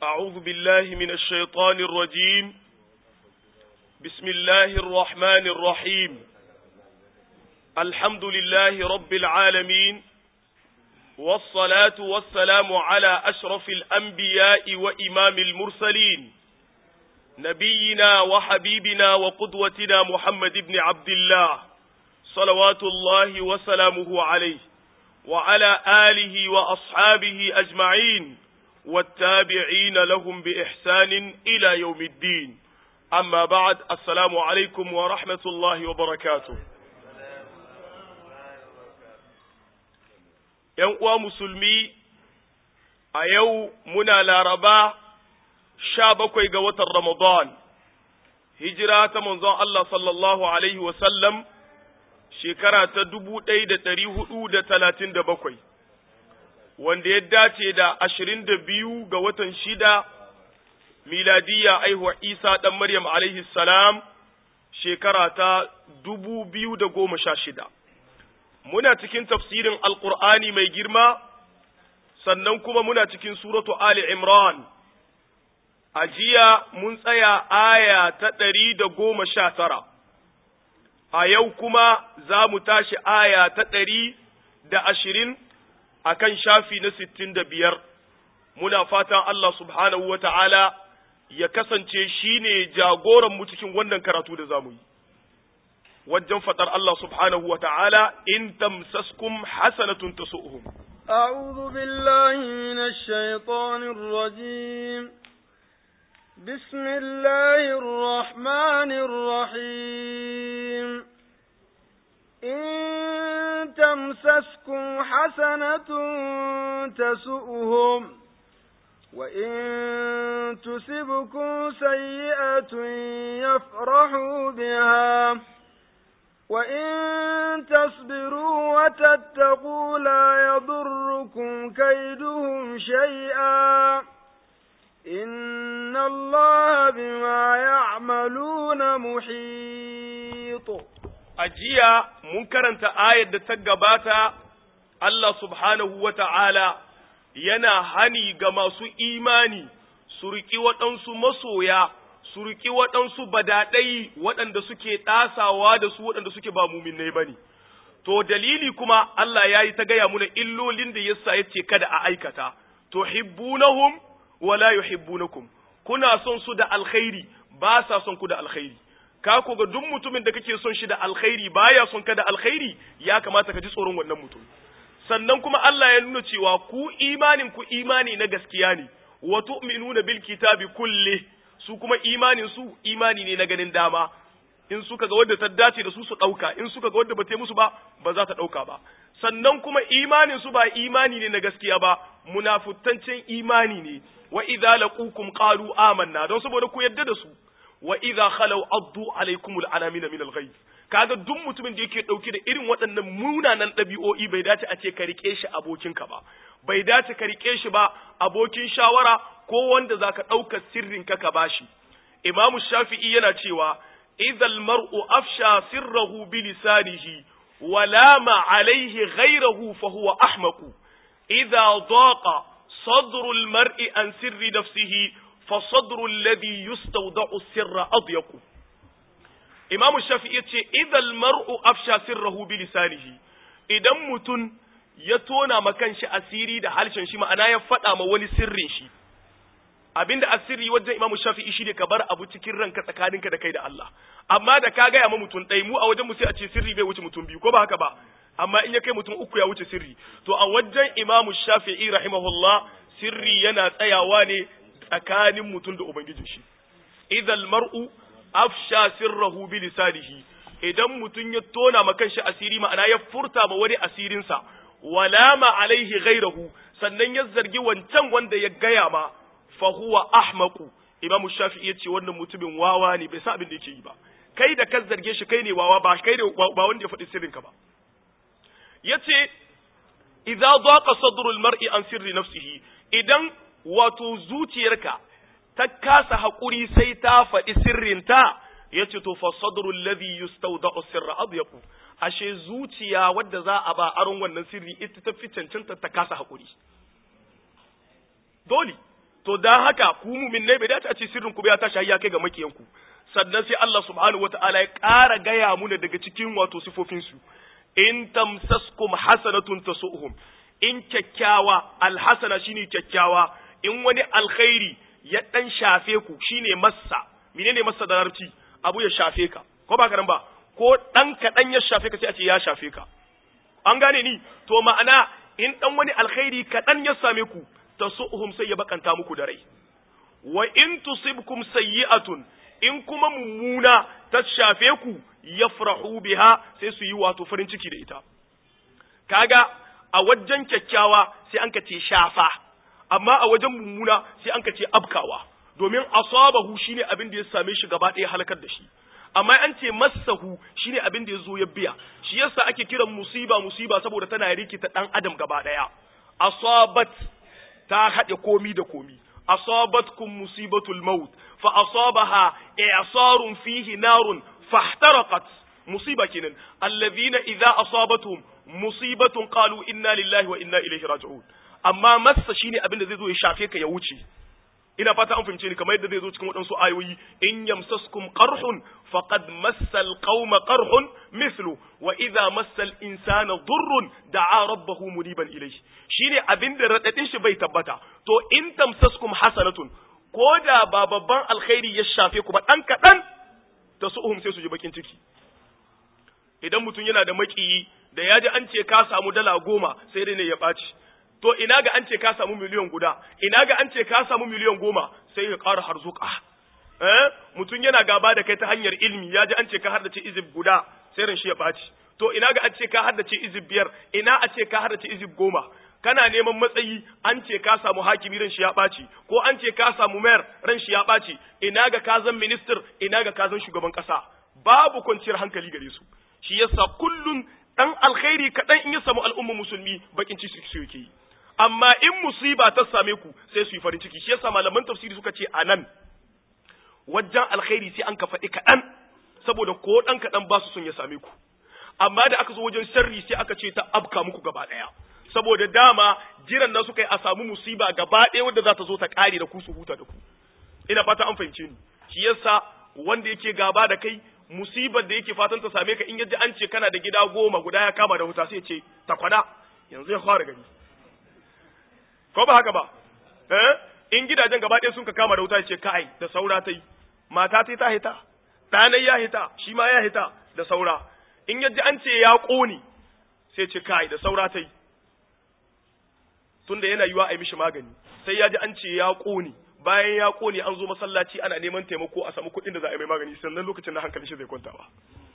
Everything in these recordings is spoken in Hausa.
أعوذ بالله من الشيطان الرجيم بسم الله الرحمن الرحيم الحمد لله رب العالمين والصلاة والسلام على أشرف الأنبياء وإمام المرسلين نبينا وحبيبنا وقدوتنا محمد بن عبد الله صلوات الله وسلامه عليه وعلى آله وأصحابه أجمعين والتابعين لهم بإحسان إلى يوم الدين أما بعد السلام عليكم ورحمة الله وبركاته ‘Yan uwa musulmi a yau muna laraba sha bakwai ga watan Ramadan, hijira ta manzon Allah sallallahu Alaihi wasallam shekara ta dubu ɗaya da ɗari hudu da talatin da bakwai, wanda ya dace da ashirin da biyu ga watan shida miladiyya aihuwa Isa ɗan Maryam alaihi salam shekara ta dubu biyu da goma sha shida. Muna cikin tafsirin Alƙur'ani mai girma, sannan kuma muna cikin suratu Ali Imran. A jiya mun tsaya aya ta ɗari da goma sha tara. a yau kuma za mu tashi aya ta ɗari da ashirin a kan shafi na sittin da biyar, muna fatan Allah subhanahu wa ta'ala ya kasance shi ne jagoranmu cikin wannan karatu da za mu yi. Wajen faɗar Allah subhanahu wa ta'ala, in tamsaskum hasanatun tasu'uhum. أعوذ بالله من الشيطان الرجيم بسم الله الرحمن الرحيم إن تمسسكم حسنة تسؤهم وإن تصبكم سيئة يفرحوا بها وإن تصبروا وتتقوا لا يضركم كيدهم شيئا إن الله بما يعملون محيط ajiya mun karanta ayar da ta gabata Allah subhanahu wa ta'ala yana hani ga masu imani su riƙi waɗansu masoya, su riƙi waɗansu badaɗai waɗanda suke ɗasawa da su waɗanda suke ba muminai ba ne. To dalili kuma Allah ya yi ta gaya muna illolin da yasa ya ce kada a aikata, to hibbunahum wala yuhibbunakum kuna son su da alkhairi ba sa son ku da alkhairi. ka ko ga duk mutumin da kake son shi da alkhairi baya son ka da alkhairi ya kamata ka ji tsoron wannan mutum sannan kuma Allah ya nuna cewa ku imanin ku imani na gaskiya ne wa tu'minuna bil kitabi kulli su kuma imanin su imani ne na ganin dama in suka ga wadda ta dace da su su dauka in suka ga wadda ba ta musu ba ba za ta dauka ba sannan kuma imanin su ba imani ne na gaskiya ba munafuttancin imani ne wa idza laqukum qalu amanna don saboda ku yadda da su wa idza khalaw addu alaykum al'anamina min al-ghayb kaga duk mutumin da yake dauke da irin waɗannan munanan ɗabi'o'i bai dace a ce ka rike shi abokinka ba bai dace ka rike shi ba abokin shawara ko wanda zaka ɗauka sirrin ka ka bashi imamu shafi'i yana cewa idza al-mar'u afsha sirrahu bi lisanihi wa lama alayhi ghayrahu fa huwa ahmaqu idza daqa صدر المرء عن سر نفسه فصدر الذي يستودع السر أضيق إمام الشافعي يتشي إذا المرء أفشى سره بلسانه إذا متن يتونا مكان شي أسيري ده حالشان شي ما أنا يفتح ما ولي سر شي abinda asiri wajen imamu shafi'i shi ne ka bar abu cikin ranka tsakaninka da kai da Allah amma da ka gaya ma mutum ɗai mu a wajen mu sai a ce sirri bai wuce mutum biyu ko ba haka ba amma in ya kai mutum uku ya wuce sirri to a wajen imamu shafi'i rahimahullah sirri yana tsayawa ne tsakanin mutum da ubangijin shi idal mar'u afsha sirrahu bi lisanihi idan mutum ya tona ma kanshi asiri ma'ana ya furta ma wani asirinsa wala ma alaihi ghairahu sannan ya zargi wancan wanda ya gaya ma fa huwa ahmaqu imamu shafi'i yace wannan mutumin wawa ne bai sa abin da yake yi ba kai da ka zarge shi kai ne wawa ba kai ne ba wanda ya faɗi sirrinka ba yace idza daqa sadrul mar'i an sirri nafsihi idan wato zuciyarka ta kasa haƙuri sai ta faɗi sirrinta ya ce to fa sadrul ladhi yustawda'u sirra adyaqu ashe zuciya wadda za a ba aron wannan sirri ita ta fi cancanta ta kasa haƙuri dole to dan haka ku mu'minai bai dace a ce sirrin ku bai tashi har ya kai ga makiyanku sannan sai Allah subhanahu wataala ya ƙara gaya muna daga cikin wato sifofin su in tamsaskum hasanatun tasuhum in kyakkyawa alhasana shine kyakkyawa in wani alkhairi ya dan shafe ku shine massa menene massa da larabci abu ya shafe ka ko ba karan ba ko dan kaɗan ya shafe ka sai a ce ya shafe ka an gane ni to ma'ana in dan wani alkhairi kaɗan ya same ku tasuhum sai ya bakanta muku da rai wa in tusibkum sayyi'atun in kuma mummuna ta shafe ku yafrahu biha sai su yi wato farin ciki da ita kaga a wajen kyakkyawa sai an ce shafa amma a wajen mummuna sai an ce abkawa domin asabahu shine abin da ya same shi gaba ɗaya halakar da shi amma an ce massahu shine abin da ya zo ya biya shi yasa ake kiran musiba musiba saboda tana rikita dan adam gaba ɗaya asabat ta haɗe komi da komi asabatkum musibatul maut fa asabaha i'sarun fihi narun fahtaraqat musiba kenan alladhina idza asabatuhum musibatun qalu inna lillahi wa inna ilaihi raji'un amma massa shine abin da zai zo ya shafe ka ya wuce ina fata an fahimce ni kamar yadda zai zo cikin waɗansu ayoyi in yamsaskum qarhun faqad massal qauma qarhun mithlu wa idza massal insana durrun da'a rabbahu muniban ilayhi shine abin da radadin shi bai tabbata to in tamsaskum hasanatun ko da ba babban alkhairi ya shafe ku ba dan kadan ta su'uhum sai su ji bakin ciki idan mutum yana da makiyi da ya ji an ce ka samu dala goma sai dai ne ya ɓaci to ina ga an ce ka samu miliyan guda ina ga an ce ka samu miliyan goma sai ya ƙara harzuka eh mutum yana gaba da kai ta hanyar ilmi ya ji an ce ka haddace izib guda sai ran shi ya ɓaci to ina ga an ce ka haddace izib biyar ina a ce ka haddace izib goma kana neman matsayi an ce ka samu hakimi ran shi ya ɓaci ko an ce ka samu mayar ran shi ya ɓaci ina ga ka zan minister ina ga ka zan shugaban ƙasa babu kwanciyar hankali gare su shi yasa kullun dan alkhairi kaɗan in ya samu al'umma musulmi bakin ciki su yake yi amma in musiba ta same ku sai su yi farin ciki shi yasa malaman tafsiri suka ce anan wajen alkhairi sai an ka faɗi kaɗan saboda ko ɗan kaɗan ba su son ya same ku amma da aka zo wajen sharri sai aka ce ta abka muku gaba ɗaya saboda dama jiran na suka yi a samu musiba gaba ɗaya wadda za ta zo ta ƙare da ku su huta da ku ina fata an fahimce ni shi yasa wanda yake gaba da kai musibar da yake fatan ta same ka in yaji an ce kana da gida goma guda ya kama da wuta sai ce ta kwana yanzu ya fara gani ko ba haka ba eh in gidajen gaba ɗaya sun ka kama da wuta ya ce kai da saura ta yi mata ta ta hita ɗanai ya hita shi ma ya hita da saura in yaji an ce ya ƙone sai ce kai da saura ta yi tunda yana yiwa a yi mishi magani sai ya ji an ce ya ƙone bayan ya kone an zo masallaci ana neman taimako a samu kuɗin da za a yi mai magani sannan lokacin da hankali shi zai kwanta ba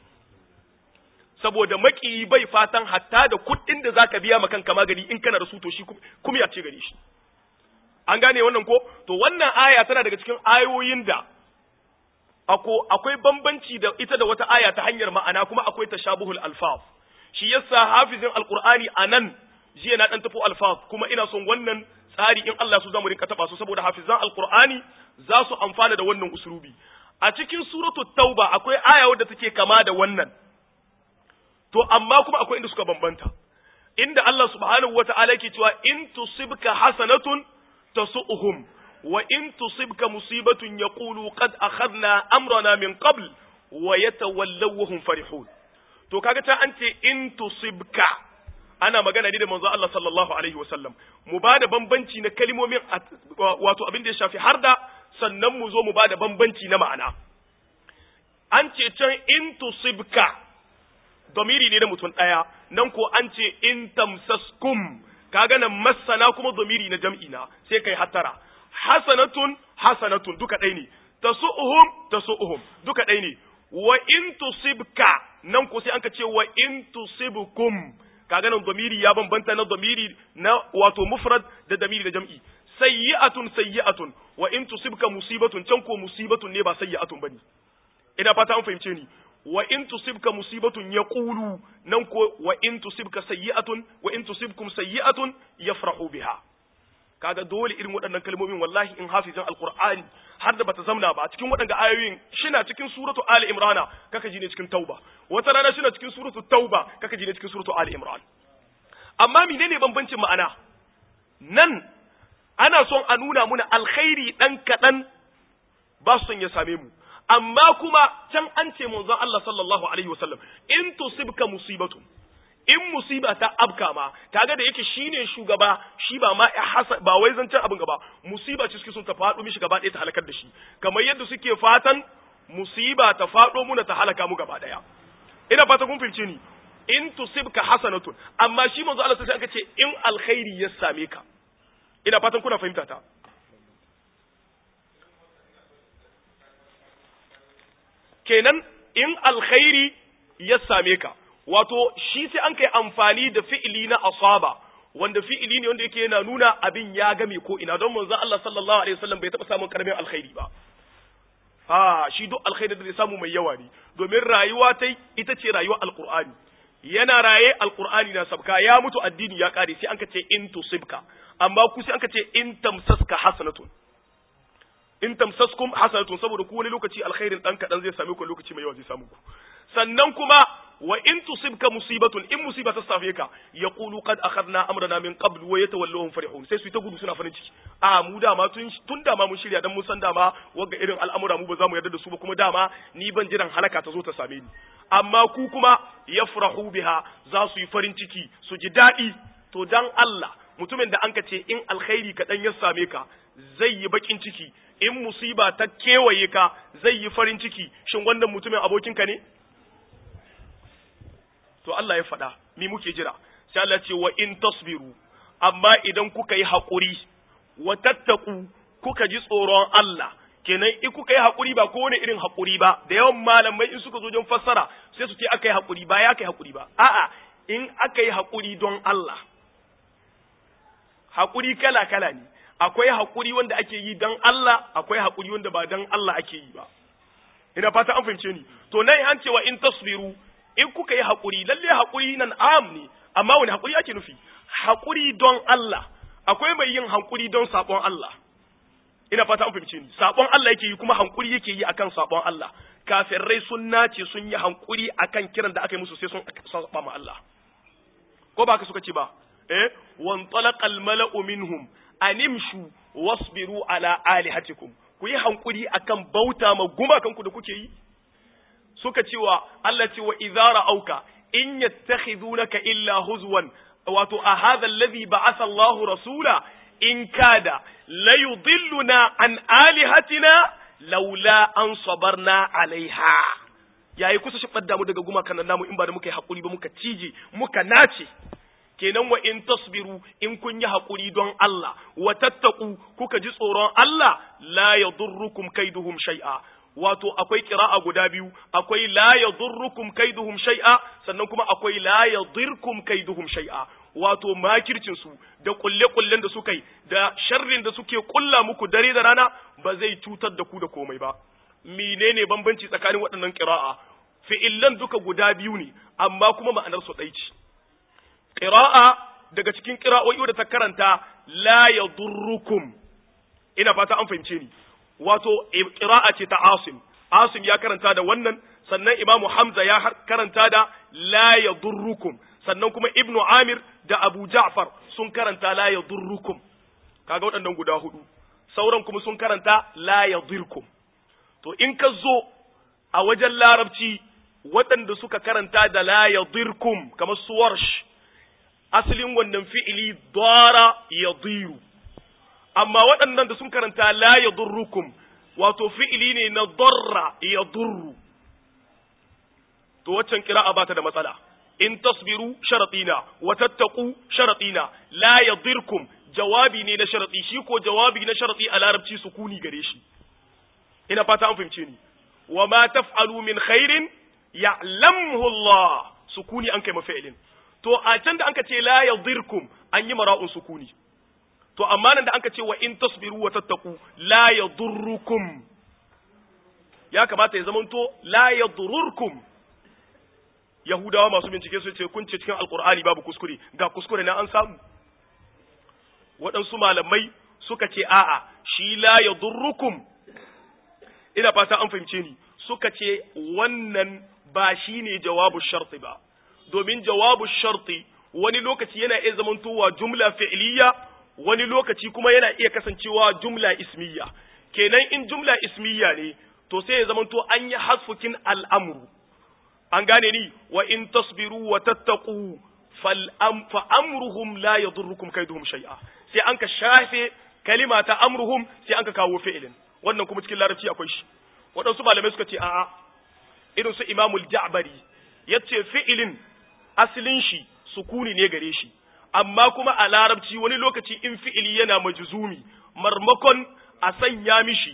saboda maki bai fatan hatta da kuɗin da zaka biya ma kanka magani in kana da su to shi kuma ya ce gare shi an gane wannan ko to wannan aya tana daga cikin ayoyin da ako akwai bambanci da ita da wata aya ta hanyar ma'ana kuma akwai tashabuhul alfaz shi yasa hafizin alqur'ani anan jiya na dan tafo alfaz kuma ina son wannan tsari in Allah su zamu rinka taba su saboda hafizan alqur'ani za su amfana da wannan usulubi a cikin suratu tauba akwai aya wadda take kama da wannan to amma kuma akwai inda suka bambanta inda Allah subhanahu wata'ala yake cewa in tusibka hasanatun tasu'uhum wa in tusibka musibatun yaqulu qad akhadna amrana min qabl wa yatawallaw wa hum farihun to kaga ta an ce in tusibka ana magana ne da manzo Allah sallallahu alaihi wasallam mu ba da bambanci na kalmomin wato abin da ya shafi harda sannan mu zo mu ba da bambanci na ma'ana an ce can in tusibka domiri ne da mutum ɗaya nan ko an ce in tamsaskum kaga nan masana kuma domiri na jam'i na sai kai hatara hasanatun hasanatun duka ɗaya ne tasu'uhum tasu'uhum duka ɗaya ne wa in tusibka nan ko sai an ka ce wa in tusibkum kaga nan domiri ya bambanta na domiri na wato mufrad da domiri da jam'i sayyi'atun sayyi'atun wa in tusibka musibatun can ko musibatun ne ba sayyi'atun bane ina fata an fahimce ni wa in tusibka musibatun yaqulu nan ko wa in tusibka sayyi'atun wa in tusibkum sayyi'atun yafrahu biha kaga dole irin waɗannan kalmomin wallahi in hafizan alqur'ani har da bata zamna ba cikin waɗanda ayoyin shina cikin suratu ali imrana kaka ji ne cikin tauba wata rana shina cikin suratu tauba kaka ji ne cikin suratu ali imran amma menene bambancin ma'ana nan ana son a nuna muna alkhairi dan kadan ba su son ya same mu amma kuma can an ce manzon Allah sallallahu alaihi wasallam in tusibka musibatun in musiba ta abka ma kaga da yake shine shugaba shi ba ma ba wai zancen abin gaba musiba ce suke son ta faɗo mishi gaba ɗaya ta halakar da shi kamar yadda suke fatan musiba ta faɗo muna ta halaka mu gaba ɗaya ina fata kun fahimce ni in tusibka hasanatun amma shi manzo Allah sai aka ce in alkhairi ya same ka ina fatan kuna fahimta ta kenan in alkhairi ya same ka wato shi sai an kai amfani da fi'ili na asaba wanda fi'ili ne wanda yake yana nuna abin ya game ko ina don manzo Allah sallallahu alaihi wasallam bai taba samun karamin alkhairi ba a shi duk alkhairi da zai samu mai yawa ne domin rayuwa ta ita ce rayuwar alqur'ani yana raye alqur'ani na sabka ya mutu addini ya kare sai an ka ce in tusibka amma ku sai an ka ce in tamsaska hasanatun in tamsaskum hasanatun saboda ku wani lokaci alkhairin dan kadan zai same ku lokaci mai yawa zai samu ku sannan kuma wa in tusibka musibatun in musiba ta safe ka yaqulu qad akhadna amrana min qabl wa yatawallahum farihun sai su ta gudu suna farin ciki a mu dama tun tun dama mun shirya dan mun san dama wagga irin al'amura mu ba za mu yarda da su ba kuma dama ni ban jiran halaka ta zo ta same ni amma ku kuma yafrahu biha za su yi farin ciki su ji daɗi to dan Allah mutumin da anka ce in alkhairi kaɗan ya same ka zai yi bakin ciki in musiba ta kewaye ka zai yi farin ciki shin wannan mutumin abokinka ne to Allah ya faɗa mi muke jira sai Allah ce wa in tasbiru amma idan kuka yi haƙuri wa tattaku kuka ji tsoron Allah kenan in kuka yi haƙuri ba ko wani irin haƙuri ba da yawan malamai in suka zo don fassara sai su ce aka yi haƙuri ba ya aka yi haƙuri ba a'a in aka yi haƙuri don Allah haƙuri kala kala ne akwai haƙuri wanda ake yi don Allah akwai haƙuri wanda ba don Allah ake yi ba ina fata an fahimce ni to nan an cewa in tasbiru in kuka yi haƙuri lalle haƙuri nan am ne amma wani haƙuri ake nufi haƙuri don Allah akwai mai yin haƙuri don saɓon Allah ina fata an fahimce ni saɓon Allah yake yi kuma haƙuri yake yi akan saɓon Allah kafirai sun nace sun yi haƙuri akan kiran da aka yi musu sai sun saɓa ma Allah ko ba ka suka ce ba eh wan talaqal mala'u minhum animshu wasbiru ala alihatikum ku yi hankuri akan bauta ma gumakanku da kuke yi suka cewa Allah ce wa idza auka in yattakhidunaka illa huzwan wato a hadha alladhi ba'atha Allahu rasula in kada la yudilluna an alihatina laula an sabarna alaiha yayi kusa shi fadda mu daga gumakan namu in ba da muka yi hakuri ba muka cije muka nace kenan wa in tasbiru in kun yi haƙuri don Allah wa tattaku kuka ji tsoron Allah la yadurrukum kaiduhum shay'a wato akwai kira'a guda biyu akwai la yadurrukum kaiduhum shay'a sannan kuma akwai la yadirkum kaiduhum shay'a wato makircin su da kulle kullen da suka yi da sharrin da suke kulla muku dare da rana ba zai cutar da ku da komai ba menene bambanci tsakanin waɗannan kira'a fi'illan duka guda biyu ne amma kuma ma'anar su ɗai ce ƙira'a daga cikin ƙira'o'i da ta karanta la ya durrukum ina fata an fahimce ni wato ƙira'a ce ta asim asim ya karanta da wannan sannan imamu hamza ya karanta da la ya durrukum sannan kuma ibnu amir da abu ja'far sun karanta la ya durrukum kaga waɗannan guda hudu sauran kuma sun karanta la ya dirkum to in ka zo a wajen larabci waɗanda suka karanta da la ya dirkum kamar su warsh asalin wannan fi'ili dara ya diru amma waɗannan da sun karanta la ya durrukum wato fi'ili ne na darra ya durru to waccan kira'a ba ta da matsala in tasbiru sharatina wa tattaku sharatina la yadirkum jawabi ne na sharati shi ko jawabi na sharati a larabci sukuni gare shi ina fata an fahimce ni wa ma taf'alu min khairin ya'lamuhu Allah sukuni an kai mafi'ilin to a can da anka ce la yadirkum an yi mara'un sukuni to amma nan da anka ce wa in tasbiru wa tattaku la yadurrukum ya kamata ya zamanto la yadurrukum yahudawa masu bincike su ce kun ce cikin alkur'ani babu kuskure ga kuskure na an samu waɗansu malamai suka ce a'a shi la yadurrukum ina fata an fahimce ni suka ce wannan ba shine jawabu sharti ba domin jawabu sharti wani lokaci yana iya zamantowa jumla fi'liya wani lokaci kuma yana iya kasancewa jumla ismiya kenan in jumla ismiya ne to sai ya zamanto an yi hasfukin al'amru an gane ni wa in tasbiru wa tattaqu fal am fa amruhum la yadurrukum kaiduhum shay'a sai an ka shafe kalima ta amruhum sai an ka kawo fi'ilin wannan kuma cikin larabci akwai shi waɗansu malamai suka ce a'a irin su imamul ja'bari yace fi'ilin asalin shi sukuni ne gare shi amma kuma a larabci wani lokaci in fi'ili yana majzumi marmakon a sanya mishi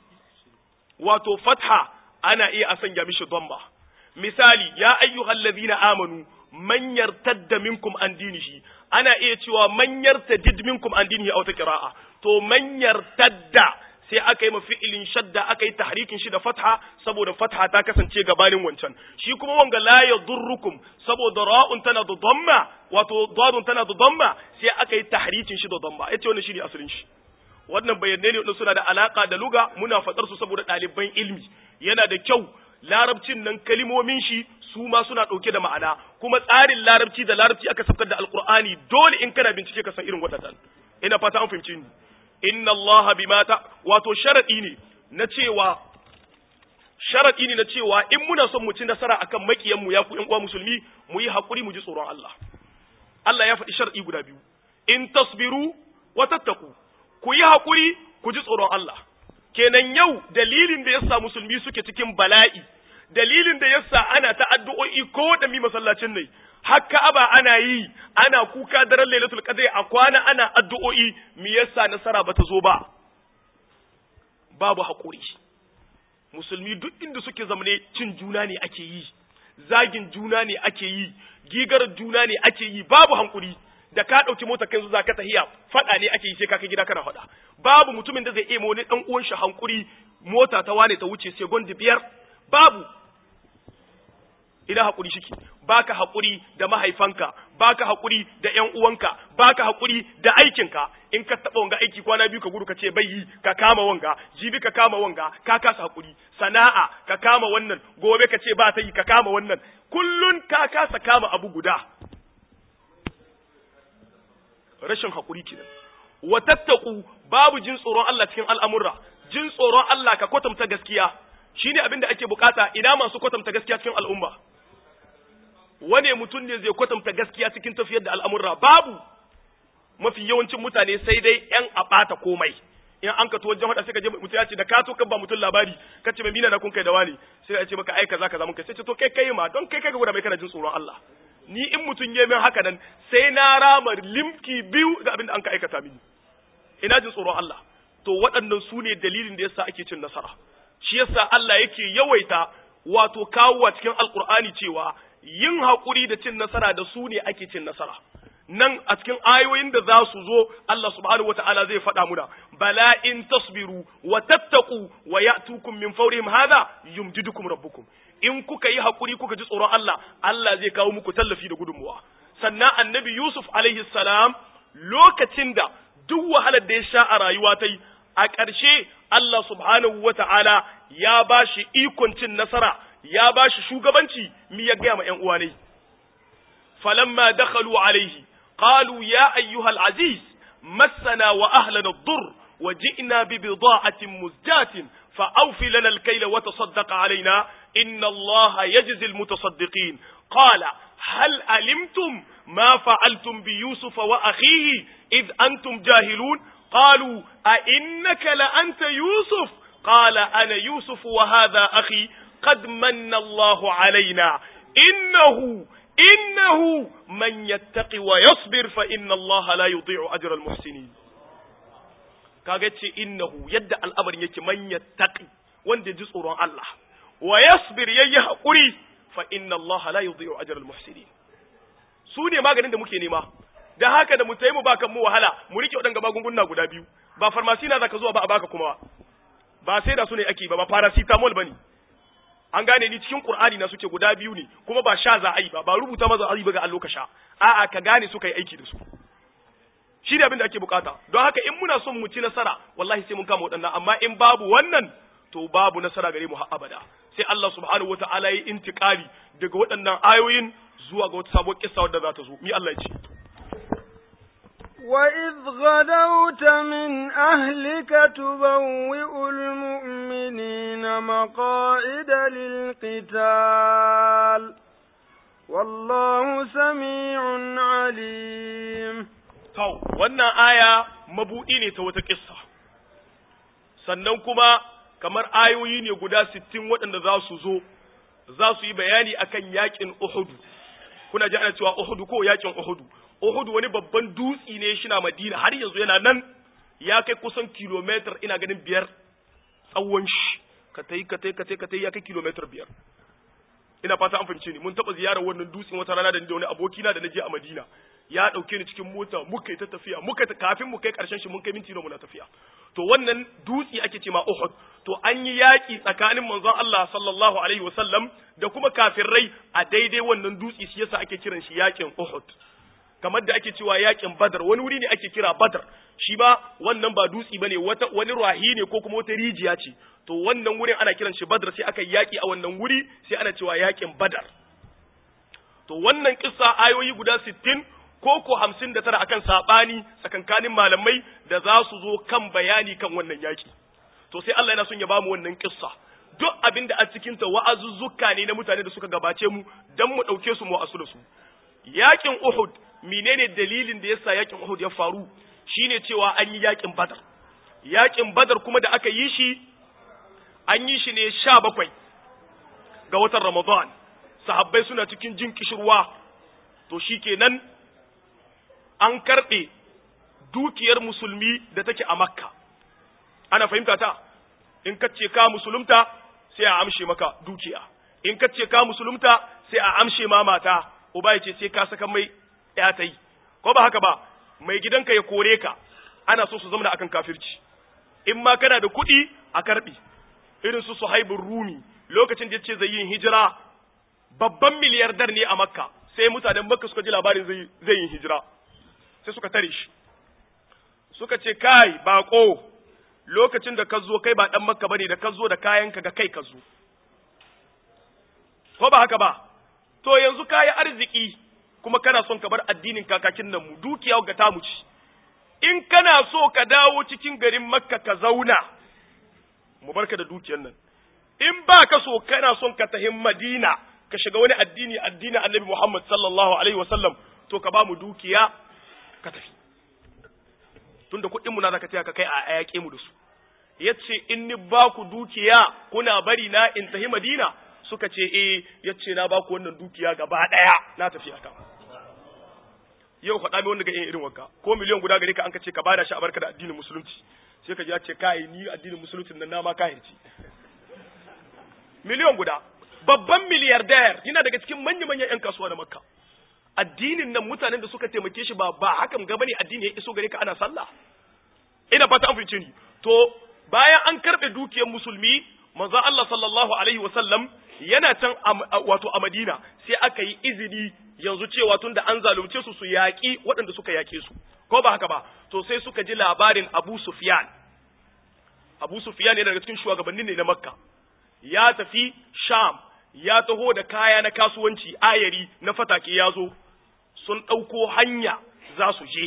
wato fatha ana iya a sanya mishi dhamma misali ya ayyuhal ladina amanu man yartadda minkum an dinihi ana iya cewa man yartadid minkum an dinihi a wata qira'a to man yartadda sai aka yi ma fi'ilin shadda aka yi tahrikin shi da fatha saboda fatha ta kasance gabanin wancan shi kuma wanga la yadurrukum saboda ra'un tana da dhamma wato dadun tana da dhamma sai aka yi tahrikin shi da dhamma yace wannan shine asalin shi wannan bayanai ne wanda suna da alaka da luga muna fadar su saboda ɗaliban ilmi yana da kyau larabcin nan kalimomin shi su ma suna ɗauke da ma'ana kuma tsarin larabci da larabci aka sabkar da alqur'ani dole in kana bincike ka san irin waɗannan ina fata an fahimci ni inna allaha bima ta wato sharadi ne na cewa sharadi ne na cewa in muna son mu ci nasara akan makiyan mu ya ku ƴan uwa musulmi mu yi hakuri mu ji tsoron Allah Allah ya faɗi sharadi guda biyu in tasbiru wa tattaku ku yi hakuri ku ji tsoron Allah kenan yau dalilin da yasa musulmi suke cikin bala'i dalilin da yasa ana ta addu'o'i ko da mi masallacin ne haka aba ana yi ana kuka daren lailatul qadr a kwana ana addu'o'i me yasa nasara bata zo ba babu hakuri musulmi duk inda suke zamane cin juna ne ake yi zagin juna ne ake yi gigar juna ne ake yi babu hankuri da ka ɗauki mota kai za ka tahiya faɗa ne ake yi sai ka kai gida kana faɗa babu mutumin da zai iya wani ɗan uwan shi hankuri mota ta wane ta wuce sai biyar babu ina haƙuri shiki baka haƙuri da mahaifanka baka haƙuri da ƴan uwanka baka haƙuri da aikinka in ka taɓa wanga aiki kwana biyu ka gudu ka ce bai yi ka kama wanga jibi ka kama wanga ka kasa haƙuri sana'a ka kama wannan gobe ka ce ba ta yi ka kama wannan kullun ka kasa kama abu guda rashin haƙuri kenan wa tattaku babu jin tsoron Allah cikin al'amurra jin tsoron Allah ka kwatanta gaskiya shine abin da ake bukata ina masu kwatanta gaskiya cikin al'umma wane mutum ne zai kwatanta gaskiya cikin tafiyar da al'amurra babu mafi yawancin mutane sai dai ‘yan a ɓata komai in an ka wajen haɗa sai ka je mutum ya ce da ka to kan ba mutum labari ka ce mai mina na kun kai da wani sai ya ce maka ai kaza kaza mun kai sai ce to kai kai ma don kai kai ga mai kana jin tsoron Allah ni in mutum ya min haka nan sai na rama limki biyu ga abin da an ka aikata mini ina jin tsoron Allah to waɗannan su ne dalilin da yasa ake cin nasara shi yasa Allah yake yawaita wato kawo cikin alkur'ani cewa yin haƙuri da cin nasara da su ne ake cin nasara nan a cikin ayoyin da za su zo Allah subhanahu wata'ala zai faɗa muna bala in tasbiru wa tattaku wa ya'tukum min fawrihim hadha yumjidukum rabbukum in kuka yi haƙuri kuka ji tsoron Allah Allah zai kawo muku tallafi da gudunmuwa sannan annabi Yusuf alaihi salam lokacin da duk wahalar da ya sha a rayuwa ta yi a ƙarshe Allah subhanahu wata'ala ya ba shi ikon cin nasara ya ba shi shugabanci mi ya gaya ma ‘yan uwa ne. Falamma dakhalu alaihi, qalu ya ayyuhal aziz, massana wa ahlana dur, wa ji'na bi bida'atin muzjatin, fa awfi lana al-kayla wa tasaddaq alaina, inna Allah yajzi al-mutasaddiqin. Qala هل علمتم ما فعلتم بيوسف وأخيه إذ أنتم جاهلون قالوا أئنك لأنت يوسف قال أنا يوسف وهذا أخي قد من الله علينا إنه إنه من يتقي ويصبر فإن الله لا يضيع أجر المحسنين كاغتي إنه يد الأمر يكي من يتقي وند جزء الله ويصبر ييحقري فإن الله لا يضيع أجر المحسنين سوني ما ganin da muke nema da haka da mu tayi mu baka mu wahala mu rike waɗanga magunguna guda biyu ba farmasi na zaka zuwa ba a baka kuma ba sai da su ne ake ba ba paracetamol bane an gane ni cikin qur'ani na suke guda biyu ne kuma ba sha za a yi ba ba rubuta maza a yi ba ga allo ka sha a'a ka gane su kai aiki da su shi ne abin da ake bukata don haka in muna son mu ci nasara wallahi sai mun kama waɗannan amma in babu wannan to babu nasara gare mu har abada sai Allah subhanahu wata'ala ya intikali daga waɗannan ayoyin zuwa ga wata sabuwar kissa wadda za ta zo mi Allah ya ce وإذ غدوت من أهلك تبوئ المؤمنين مقاعد للقتال والله سميع عليم Kau, wannan aya mabuɗi ne ta wata ƙissa, sannan kuma kamar ayoyi ne guda sittin waɗanda za su zo, za su yi bayani akan yaƙin Uhudu. Kuna ji ana cewa Uhudu ko yaƙin Uhudu. Uhudu wani babban dutsi ne shi na Madina har yanzu yana nan ya kai kusan kilomitar ina ganin biyar tsawon shi. Ka ta yi, ka ta yi, ka ta yi, ka ta yi ya kai kilomitar biyar. Ina fata an fahimce ni, mun taɓa ziyarar wannan dutsen wata rana da ni da wani abokina da na je a Madina. ya ɗauke ni cikin mota muka yi ta tafiya muka ta kafin mu kai ƙarshen shi mun kai minti muna tafiya to wannan dutsi ake ce ma Uhud to an yi yaƙi tsakanin manzon Allah sallallahu alaihi wasallam da kuma kafirai a daidai wannan dutsi shi yasa ake kiran shi yaƙin Uhud kamar da ake cewa yaƙin Badar wani wuri ne ake kira Badar shi ba wannan ba dutsi bane wata wani rahi ne ko kuma wata rijiya ce to wannan wurin ana kiran shi Badar sai aka yaƙi a wannan wuri sai ana cewa yaƙin Badar to wannan kissa ayoyi guda sittin ko ko hamsin da tara akan saɓani tsakankanin malamai da za su zo kan bayani kan wannan yaƙi to sai Allah yana son ya bamu wannan kissa duk abin da a cikin ta wa'azuzzuka ne na mutane da suka gabace mu dan mu ɗauke su mu asu da su yaƙin Uhud menene dalilin da yasa yaƙin Uhud ya faru shine cewa an yi yaƙin Badar yaƙin Badar kuma da aka yi shi an yi shi ne sha bakwai ga watan Ramadan sahabbai suna cikin jin kishirwa to shikenan an karɓe dukiyar musulmi da take a makka ana fahimta ta in ka ce ka musulunta sai a amshe maka dukiya in ka ce ka musulunta sai a amshe ma mata uba ya ce sai ka saka mai ya ta yi ko ba haka ba mai gidanka ya kore ka ana so su zama akan kafirci in ma kana da kuɗi a karɓi irin su suhaibun rumi lokacin da ya ce zai yin hijira babban miliyardar ne a makka sai mutanen makka suka ji labarin zai yin hijira sai suka tare shi suka ce kai bako lokacin da ka zo kai ba dan makka bane da ka zo da kayanka ga kai ka zo ko ba haka ba to yanzu kayi arziki kuma kana son ka bar addinin kakakin nan mu dukiya ga ta mu ci in kana so ka dawo cikin garin makka ka zauna mu barka da dukiyar nan in ba ka so kana son ka tahi madina ka shiga wani addini addinin annabi muhammad sallallahu alaihi wasallam to ka ba mu dukiya ka tafi tunda kuɗin mu na zaka taya ka kai a yaƙe mu da su yace in ni ba ku dukiya kuna bari na in tahi Madina suka ce eh yace na ba ku wannan dukiya gaba ɗaya na tafi aka yau faɗa mi wanda ga irin wanka ko miliyan guda gare ka an ka ce ka bada shi a barka da addinin musulunci sai ka ji ya ce kai ni addinin musulunci nan na ma kahirci miliyan guda babban miliyardayar yana daga cikin manya-manyan 'yan kasuwa na makka addinin nan mutanen da suka taimake shi ba ba hakan ga bane addini ya iso gare ka ana sallah ina fata an fice ni to bayan an karbe dukiyar musulmi manzo Allah sallallahu alaihi wasallam yana can wato a Madina sai aka yi izini yanzu cewa tunda an zalunce su su yaƙi waɗanda suka yaƙe su ko ba haka ba to sai suka ji labarin Abu Sufyan Abu Sufyan yana daga cikin shugabannin ne na Makka ya tafi Sham ya taho da kaya na kasuwanci ayari na fatake ya zo sun ɗauko hanya za su je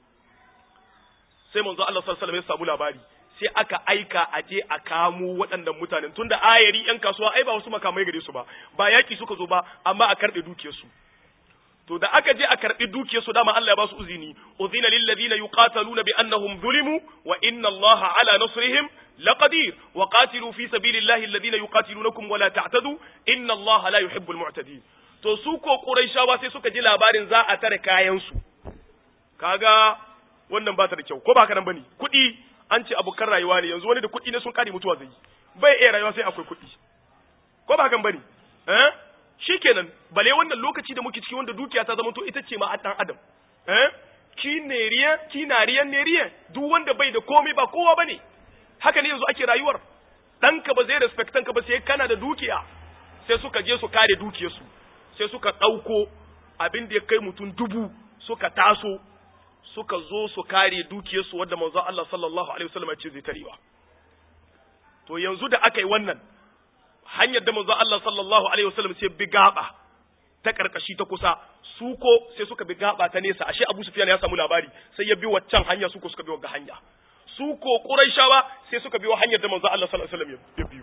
sai manzo Allah sallallahu alaihi ya samu labari sai aka aika a je a kamo waɗannan mutanen tunda ayari ƴan kasuwa ai ba wasu makamai gare su ba ba yaki suka zo ba amma a karɓe dukiyarsu to da aka je a karɓi dukiyarsu dama Allah ya ba su uzini uzina lil ladina yuqataluna bi annahum zulimu wa inna Allah ala nasrihim laqadir wa qatilu fi sabilillahi alladhina yuqatilunakum wa la ta'tadu inna Allah la yuhibbul mu'tadin to su ko quraishawa sai suka ji labarin za a tare kayan su kaga wannan ba ta da kyau ko ba ka nan bane kuɗi an ce abokan rayuwa ne yanzu wani da kuɗi ne sun kare mutuwa zai bai iya rayuwa sai akwai kuɗi ko ba kan bane eh shikenan bale wannan lokaci da muke ciki wanda dukiya ta zama to ita ce ma dan adam eh ki neriya ki nariyan neriya duk wanda bai da komai ba kowa bane haka ne yanzu ake rayuwar ɗanka ba zai respectan ka ba sai kana da dukiya sai suka je su kare dukiyarsu sai suka ɗauko abin da ya kai mutum dubu suka taso suka zo su kare dukiyarsu wadda manzon Allah sallallahu alaihi wasallam ya ce zai tarewa to yanzu da aka yi wannan hanyar da manzon Allah sallallahu alaihi wasallam sai bi gaba ta karkashi ta kusa su ko sai suka bi gaba ta nesa ashe Abu Sufyan ya samu labari sai ya bi waccan hanya su ko suka bi wagga hanya su ko Quraishawa sai suka bi hanyar da manzo Allah sallallahu alaihi wasallam ya biyo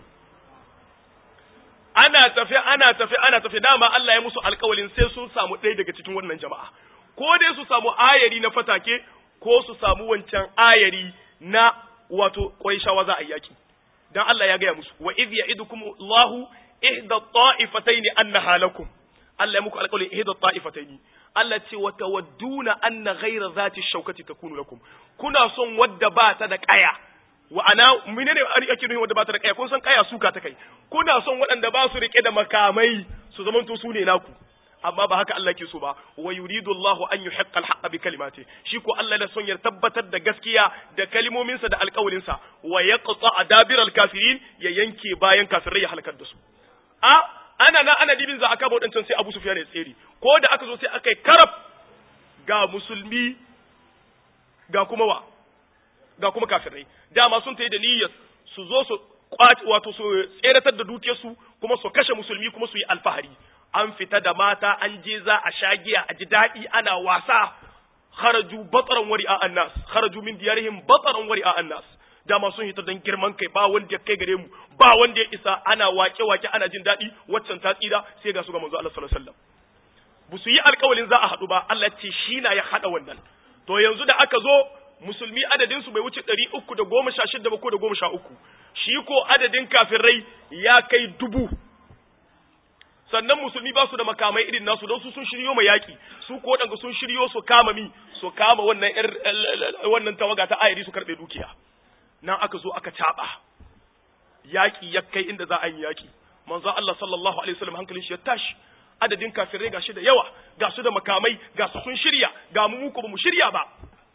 ana tafi ana tafi ana tafi dama Allah ya musu alƙawalin sai sun samu ɗaya daga cikin wannan jama'a ko dai su samu ayari na fatake ko su samu wancan ayari na wato Quraishawa za a yaki dan Allah ya gaya musu wa idh ya'idukum Allahu ihda ta'ifataini annaha lakum Allah ya muku alƙawarin ihda ta'ifataini Allah ce wa tawadduna anna ghayra zati shaukati takunu lakum kuna son wadda ba ta da kaya wa ana menene ake nufi wadda ba ta da kaya kun san kaya suka ta kai kuna son waɗanda ba su rike da makamai su zamanto su ne naku amma ba haka Allah ke so ba wa yuridu Allahu an yuhiqqa al-haqqa bi kalimati shi ko Allah da son ya tabbatar da gaskiya da kalimominsa da alƙawalinsa wa yaqta adabir al-kafirin ya yanke bayan kafirai ya halakar da su a ana na ana dibin za aka wadancan sai Abu Sufyan ya tsere ko da aka zo sai aka yi karab ga musulmi ga kuma wa ga kuma kafirai dama sun tayi da niyyar su zo su wato su tseratar da dukiyarsu kuma su kashe musulmi kuma su yi alfahari an fita da mata an je za a sha giya a ji daɗi ana wasa kharaju batsaran wari a annas kharaju min diyarihim batsaran wari a annas dama sun hita don girman kai ba wanda ya kai gare mu ba wanda ya isa ana wake wake ana jin daɗi waccan ta tsira sai ga su ga manzo Allah sallallahu alaihi wasallam bu su yi alƙawalin za a haɗu ba Allah ce shi na ya haɗa wannan to yanzu da aka zo musulmi adadin su bai wuce ɗari uku da goma sha shida ba ko da goma sha uku shi ko adadin kafirai ya kai dubu sannan musulmi ba su da makamai irin nasu don su sun shiryo ma yaƙi su ko waɗanda sun shiryo su kama mi su kama wannan wannan tawaga ta ayari su karɓe dukiya nan aka zo aka caɓa yaƙi ya kai inda za a yi yaƙi manzo Allah sallallahu alaihi wasallam hankalin shi ya tashi adadin kafirai gashi da yawa ga su da makamai ga su sun shirya ga mu ko ba mu shirya ba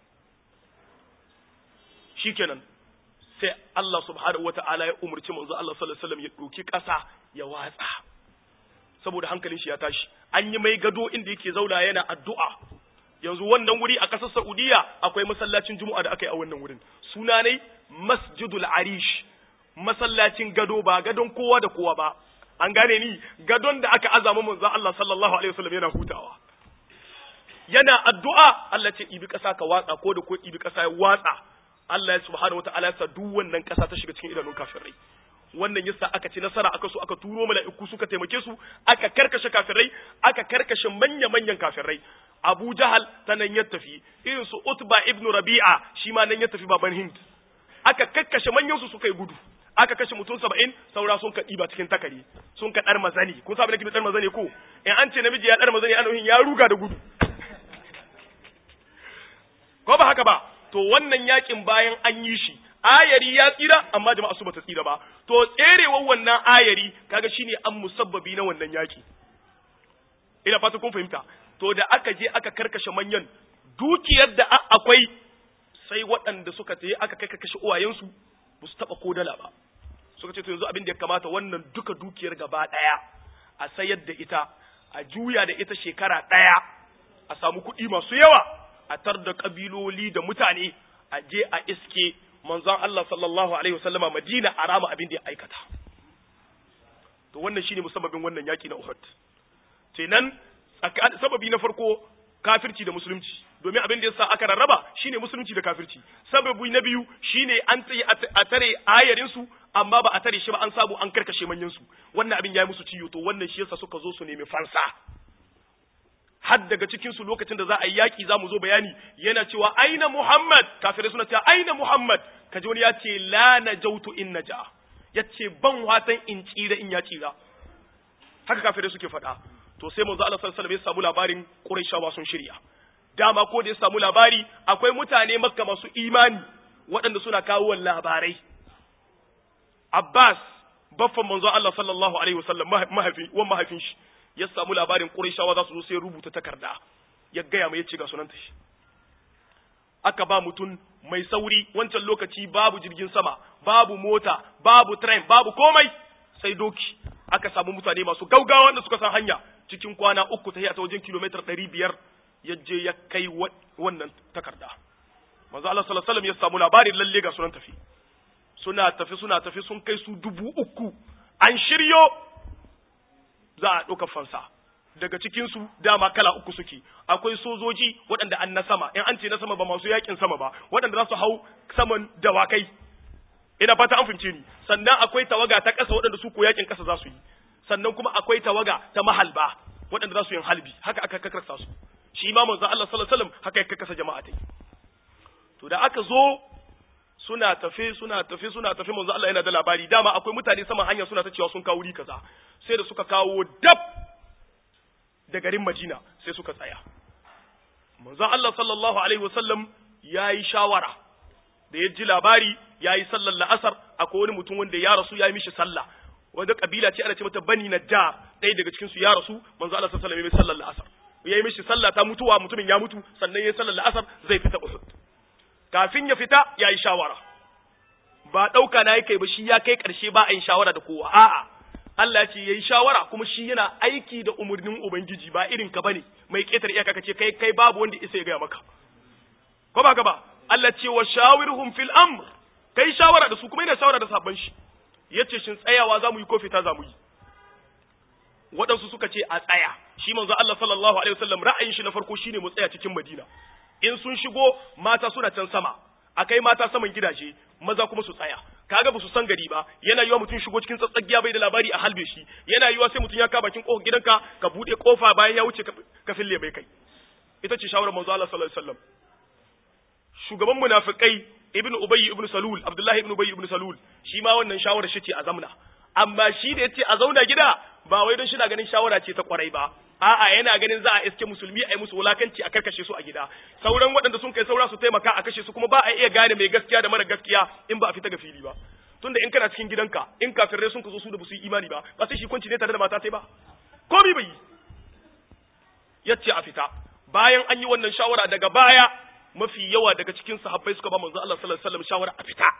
shikenan sai Allah subhanahu wata'ala ya umurci manzo Allah sallallahu alaihi wasallam ya ɗauki ƙasa ya watsa saboda hankalin shi ya tashi an yi mai gado inda yake zauna yana addu'a yanzu wannan wuri a ƙasar Saudiya akwai masallacin Juma'a da aka yi a wannan wurin suna ne Masjidul Arish masallacin gado ba gadon kowa da kowa ba an gane ni gadon da aka azama manzo Allah sallallahu alaihi wasallam yana hutawa yana addu'a Allah ce ibi ƙasa ka watsa ko da ko ibi ƙasa ya watsa Allah ya subhanahu wataala ya sa duk wannan ƙasa ta shiga cikin idanun kafirai wannan yasa aka ci nasara aka so aka turo mala'iku suka taimake su aka karkashe kafirai aka karkashe manya-manyan kafirai Abu Jahal ta nan ya tafi irin su Utba ibn Rabi'a shi ma nan ya tafi baban Hind aka kakkashe manyan su suka yi gudu aka kashe mutum saba'in saura sun ka ɗiba cikin takari sun ka ɗar mazani kun sa abin da ɗar mazani ko in an ce namiji ya ɗar mazani ana ya ruga da gudu ko ba haka ba to wannan yakin bayan an yi shi ayari ya tsira amma jama'a su bata tsira ba to tserewar wannan ayari kaga shine an musabbabi na wannan yaki ina fata kun fahimta to da aka je aka karkashe manyan dukiyar da akwai sai waɗanda suka tayi aka kai kashe uwayensu ba su taɓa ko dala ba suka ce to yanzu abin da ya kamata wannan duka dukiyar gaba ɗaya a sayar da ita a juya da ita shekara ɗaya a samu kuɗi masu yawa a tar da ƙabiloli da mutane a je a iske manzon Allah sallallahu alaihi wasallama Madina a rama abin da ya aikata to wannan shine musabbabin wannan yaki na Uhud kenan sababi na farko kafirci da musulunci domin abin da yasa aka rarraba shine musulunci da kafirci sababi na biyu shine an tsaye a tare ayarin su amma ba a tare shi ba an samu an karkashe manyan su wannan abin yayi musu ciyo to wannan shi yasa suka zo su nemi fansa har daga cikin su lokacin da za a yi yaki za mu zo bayani yana cewa aina Muhammad kafirai suna cewa aina Muhammad kaji wani ya ce la najautu in naja ya ce ban watan in tsira in ya tsira haka kafirai suke faɗa to sai manzo Allah sallallahu alaihi wasallam ya samu labarin Qurayshawa sun shirya dama ko da ya samu labari akwai mutane Makka masu imani waɗanda suna kawo labarai Abbas baffan manzo Allah sallallahu alaihi wasallam mahaifin wan mahaifin shi ya samu labarin Qurayshawa za su zo sai rubuta takarda ya gaya mai yace ga sunanta shi aka ba mutum mai sauri wancan lokaci babu jirgin sama babu mota babu train babu komai sai doki aka samu mutane masu gaugawa wanda suka san hanya cikin kwana uku ta ta wajen kilomitar ɗari biyar ya je ya kai wannan takarda manzo Allah sallallahu alaihi wasallam ya samu labarin lalle ga sunan tafi suna tafi suna tafi sun kai su dubu uku an shiryo za a ɗauka fansa daga cikinsu dama kala uku suke akwai sojoji waɗanda an na sama in an ce na sama ba masu yakin sama ba waɗanda za su hau saman dawakai ina fata an fince ni sannan akwai tawaga ta ƙasa waɗanda su ko yakin ƙasa za su yi sannan kuma akwai tawaga ta mahalba waɗanda za su yin halbi haka aka kakarsa su shi ma manzo Allah sallallahu alaihi wasallam haka ya kakkasa jama'a tai to da aka zo suna tafe suna tafe suna tafe manzo Allah yana da labari dama akwai mutane saman hanya suna ta cewa sun kawo wuri kaza sai da suka kawo dab da garin Madina sai suka tsaya manzo Allah sallallahu alaihi wasallam yayi shawara da ya ji labari yayi sallar la'asar akwai wani mutum wanda ya rasu yayi mishi sallah wanda kabila ce ana ce mata Bani Najjar ɗaya daga cikin su ya rasu manzo Allah sallallahu alaihi wasallam ya sallar la'asar yayi mishi sallah ta mutuwa mutumin ya mutu sannan yayi sallar la'asar zai fita Uhud kafin ya fita yayi shawara ba ɗauka na kai ba shi ya kai ƙarshe ba a yin shawara da kowa a'a Allah ce yayi shawara kuma shi yana aiki da umarnin ubangiji ba irin ka bane mai ƙetar iyaka kace kai kai babu wanda isa ya gaya maka ko ba ka ba Allah ce wa shawirhum fil amr kai shawara da su kuma yana shawara da sabon shi yace shin tsayawa zamu yi ko fita zamu yi waɗansu suka ce a tsaya shi manzo Allah sallallahu alaihi wasallam ra'ayin shi na farko shine mu tsaya cikin Madina in sun shigo mata suna can sama akai mata saman gidaje maza kuma su tsaya kaga ba su san gari ba yana yiwa mutum shigo cikin tsatsagiya bai da labari a halbe shi yana yiwa sai mutum ya ka bakin kofar gidanka ka bude kofa bayan ya wuce ka fille mai kai ita ce shawarar manzo Allah sallallahu alaihi wasallam shugaban munafikai ibnu ubayy ibnu salul abdullahi ibnu ubayy ibnu salul shi ma wannan shawarar shi ce a zamna amma shi da yace a zauna gida ba wai don shi na ganin shawara ce ta kwarai ba a'a yana ganin za a iske musulmi a yi musu wulakanci a karkashe su a gida sauran waɗanda sun kai saura su taimaka a kashe su kuma ba a iya gane mai gaskiya da mara gaskiya in ba a fita ga fili ba tunda in kana cikin gidanka in kafirai sun ka zo su da su yi imani ba ba sai shi kwanci ne tare da mata sai ba komi bai yace a fita bayan an yi wannan shawara daga baya mafi yawa daga cikin sahabbai suka ba manzo Allah sallallahu alaihi wasallam shawara a fita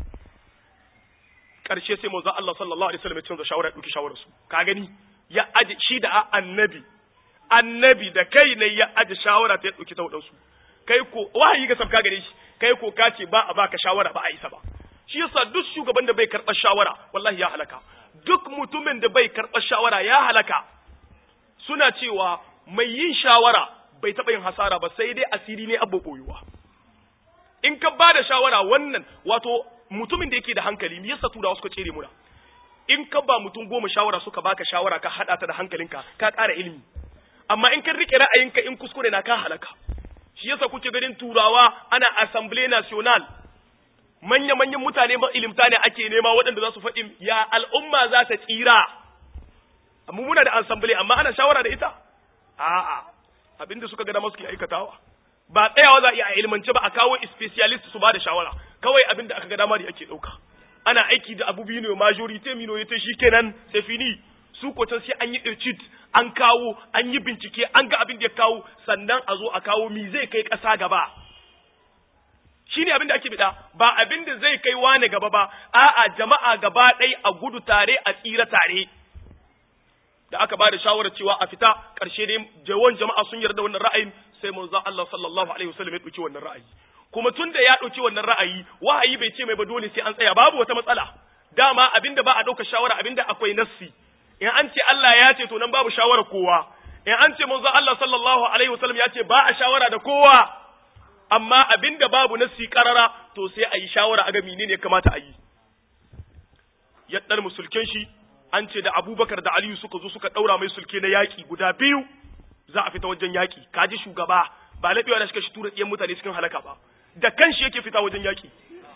karshe sai manzo Allah sallallahu alaihi wasallam ya canza shawara ya dauki shawarar su ka gani ya aje shi da annabi annabi da kai ne ya aje shawara ta ya dauki ta wadansu kai ko wahayi ga sabka gare shi kai ko ka ce ba a baka shawara ba a isa ba shi yasa duk shugaban da bai karɓar shawara wallahi ya halaka duk mutumin da bai karɓar shawara ya halaka suna cewa mai yin shawara bai taɓa yin hasara ba sai dai asiri ne abu koyuwa in ka ba da shawara wannan wato mutumin da yake da hankali me yasa turawa suka cere muna in ka ba mutum goma shawara suka baka shawara ka hada ta da hankalinka ka ƙara ilimi amma in ka rike ra'ayinka in kuskure na ka halaka shi yasa kuke ganin turawa ana assembly national manya manyan mutane ba ilimta ne ake nema waɗanda za su faɗi ya al'umma za ta tsira amma muna da assembly amma ana shawara da ita a'a abinda suka ga dama suke aikatawa ba tsayawa za a iya a ilmance ba a kawo specialist su ba da shawara kawai abinda aka ga dama da ake ɗauka ana aiki da abu biyu ne majority minority shikenan sai fini su ko sai an yi irchit an kawo an yi bincike an ga abin da ya kawo sannan a zo a kawo mi zai kai ƙasa gaba shine abin da ake bida ba abin da zai kai wane gaba ba a'a jama'a gaba ɗaya a gudu tare a tsira tare da aka ba da shawarar cewa a fita ƙarshe dai jawan jama'a sun yarda wannan ra'ayin sai manzo Allah sallallahu alaihi wasallam ya ɗauki wannan ra'ayi kuma tun da ya ɗauki wannan ra'ayi wahayi bai ce mai ba dole sai an tsaya babu wata matsala dama abinda ba a ɗauka shawara abinda akwai nassi in an ce Allah ya ce to nan babu shawara kowa in an ce manzo Allah sallallahu alaihi wasallam ya ce ba a shawara da kowa amma abinda babu nassi karara to sai a yi shawara a ga menene ya kamata a yi ya dar musulken shi an ce da Abubakar da Aliyu suka zo suka daura mai sulke na yaki guda biyu za a fita wajen yaki kaji shugaba ba laɓewa da shi shi tura ɗiyan mutane cikin halaka ba da kanshi yake fita wajen yaki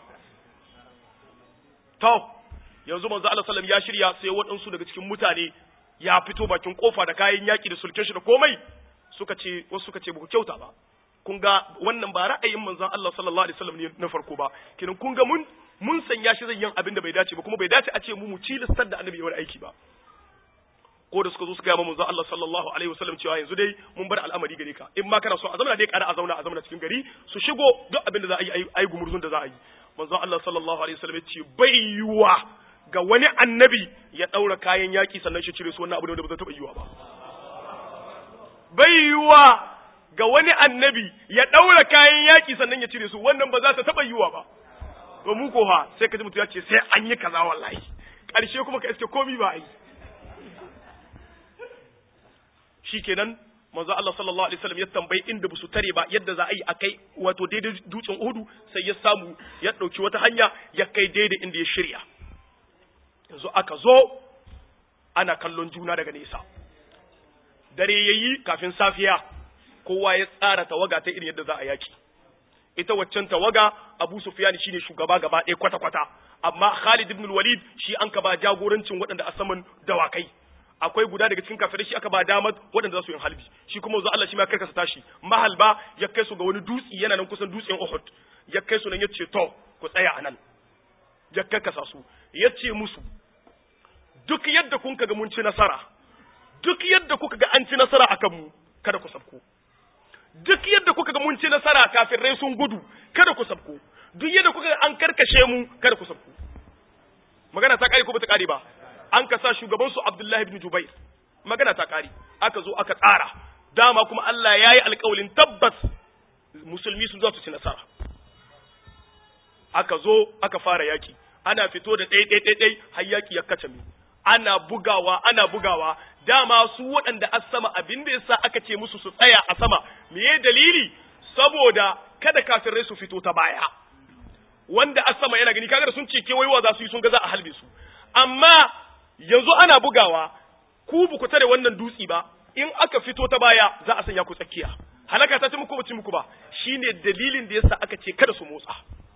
to yanzu manzo Allah sallam ya shirya sai waɗansu daga cikin mutane ya fito bakin kofa da kayan yaki da sulken shi da komai suka ce wasu suka ce ba ku kyauta ba kun ga wannan ba ra'ayin manzon Allah sallallahu alaihi wasallam ne na farko ba kinan kun ga mun mun sanya shi zai yin abin da bai dace ba kuma bai dace a ce mu mu cilistar da annabi yawan aiki ba ko da suka zo suka yi manzon Allah sallallahu alaihi wasallam cewa yanzu dai mun bar al'amari gare ka in ma kana so a zamana dai kada a zauna a zamana cikin gari su shigo duk abin da za a yi ai gumurzun da za a yi manzon Allah sallallahu alaihi wasallam ya ce bai yiwa ga wani annabi ya daura kayan yaki sannan shi cire su wannan abu da ba zai taba yiwa ba bai yiwa ga wani annabi ya ɗaura kayan yaƙi sannan ya cire su wannan ba za ta taɓa yiwa ba to mu ko ha sai ka ji mutum ya ce sai an yi kaza wallahi ƙarshe kuma ka iske komi ba a yi shikenan manzo Allah sallallahu alaihi wasallam ya tambayi inda busu tare ba yadda za a yi akai wato daidai dutsen Uhud sai ya samu ya dauki wata hanya ya kai daidai inda ya shirya yanzu aka zo ana kallon juna daga nesa dare yayi kafin safiya kowa ya tsara tawaga ta irin yadda za a yaki ita waccan tawaga Abu Sufyan shine shugaba gaba ɗaya kwata-kwata amma Khalid ibn Walid shi an ka ba jagorancin waɗanda a saman dawakai akwai guda daga cikin kafirai shi aka ba damar waɗanda za su yi halbi shi kuma zo Allah shi ma karkasa tashi mahalba ya kai su ga wani dutse yana nan kusan dutsen Uhud ya kai su nan ya ce to ku tsaya a nan ya karkasa su ya ce musu duk yadda kun ga mun ci nasara duk yadda kuka ga an ci nasara akan mu kada ku sabko duk yadda kuka ga mun ci nasara kafirai sun gudu kada ku sabko duk yadda kuka ga an karkashe mu kada ku sabko magana ta kare ko bata kare ba an ka sa shugaban su Abdullahi ibn Jubair magana ta kare aka zo aka tsara dama kuma Allah ya yi alƙawalin tabbas musulmi sun za su ci nasara aka zo aka fara yaki ana fito da ɗai ɗai ɗai har yaki ya kace mu ana bugawa ana bugawa dama su waɗanda a sama abin da yasa aka ce musu su tsaya a sama meye dalili saboda kada kafirai su fito ta baya wanda a sama yana gani kaga sun ce kewayewa za su yi sun ga za a halbe su amma yanzu ana bugawa ku bu ku tare wannan dutsi ba in aka fito ta baya za a sanya ku tsakiya halaka ta ci muku ba ci muku ba shine dalilin da yasa aka ce kada su motsa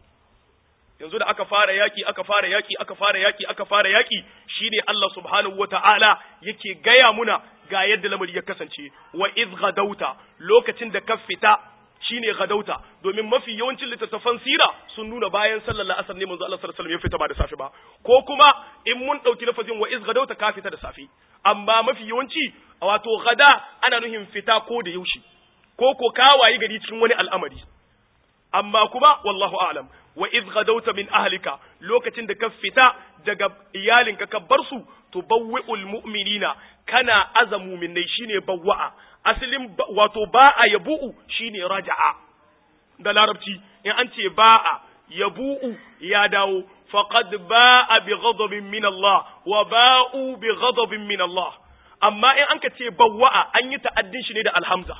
yanzu da aka fara yaki aka fara yaki aka fara yaki aka fara yaki shine Allah subhanahu wataala yake gaya muna ga yadda lamari ya kasance wa iz gadauta lokacin da ka fita shine gadauta domin mafi yawancin littattafan sira sun nuna bayan sallar la'asar ne manzo Allah sallallahu alaihi wasallam ya fita ba da safe ba ko kuma in mun dauki lafazin wa iz gadauta ka fita da safe amma mafi yawanci wato gada ana nuhin fita ko da yaushe ko ko kawaye gari cikin wani al'amari amma kuma wallahu a'lam wa iz gadauta min ahlika lokacin da ka fita daga iyalinka ka bar su tubawwi'ul mu'minina kana azamu minnai shine bawwa'a asalin wato ba'a yabu'u shine raja'a da larabci in an ce ba'a yabu'u ya dawo faqad ba'a bi ghadabin min Allah wa ba'u bi ghadabin min Allah amma in an ka ce bawwa'a an yi ta'addin shi ne da alhamza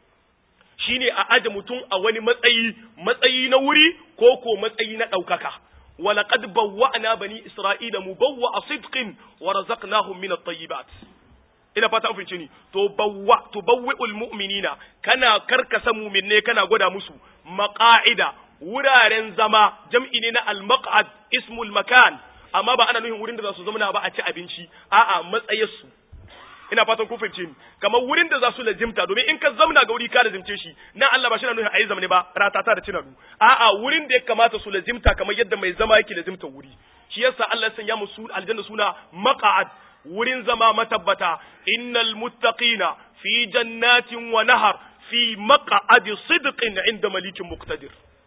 shine a aje mutum a wani matsayi matsayi na wuri ko ko matsayi na ɗaukaka ولقد بوأنا بني إسرائيل مبوأ صدق ورزقناهم من الطيبات ina fata an fince ni to bawwa to bawwi'ul mu'minina kana karkasa mu'minne kana gwada musu maqa'ida wuraren zama jam'i ne na al-maq'ad ismul makan amma ba ana nufin wurin da za su zama ba a ci abinci a'a matsayarsu ina fatan kun fahimce ni kamar wurin da za su lazimta domin in ka zamna ga wuri ka lazimce shi na Allah ba shi na nufin ayi zamne ba ratata da cinadu a'a wurin da ya kamata su lazimta kamar yadda mai zama yake lazimta wuri shi yasa Allah ya sanya musu aljanna suna maq'ad wurin zama matabbata innal muttaqina fi jannatin wa nahar fi maq'adi sidqin inda malikin muqtadir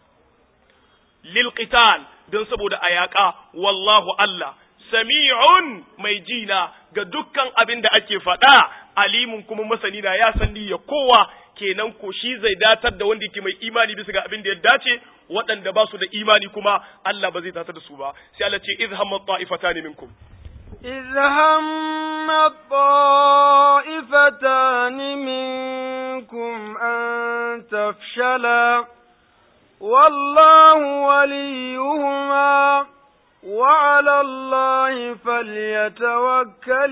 lil qital don saboda ayaka wallahu Allah sami'un mai jina ga dukkan abin da ake faɗa alimun kuma masani na ya san ya kowa kenan ko shi zai datar da wanda yake mai imani bisa ga abin da ya dace waɗanda ba su da imani kuma Allah ba zai datar da su ba sai Allah ce iz hamma ta'ifatan minkum إذ هم الطائفتان منكم أن تفشلا والله وليهما وعلى الله فليتوكل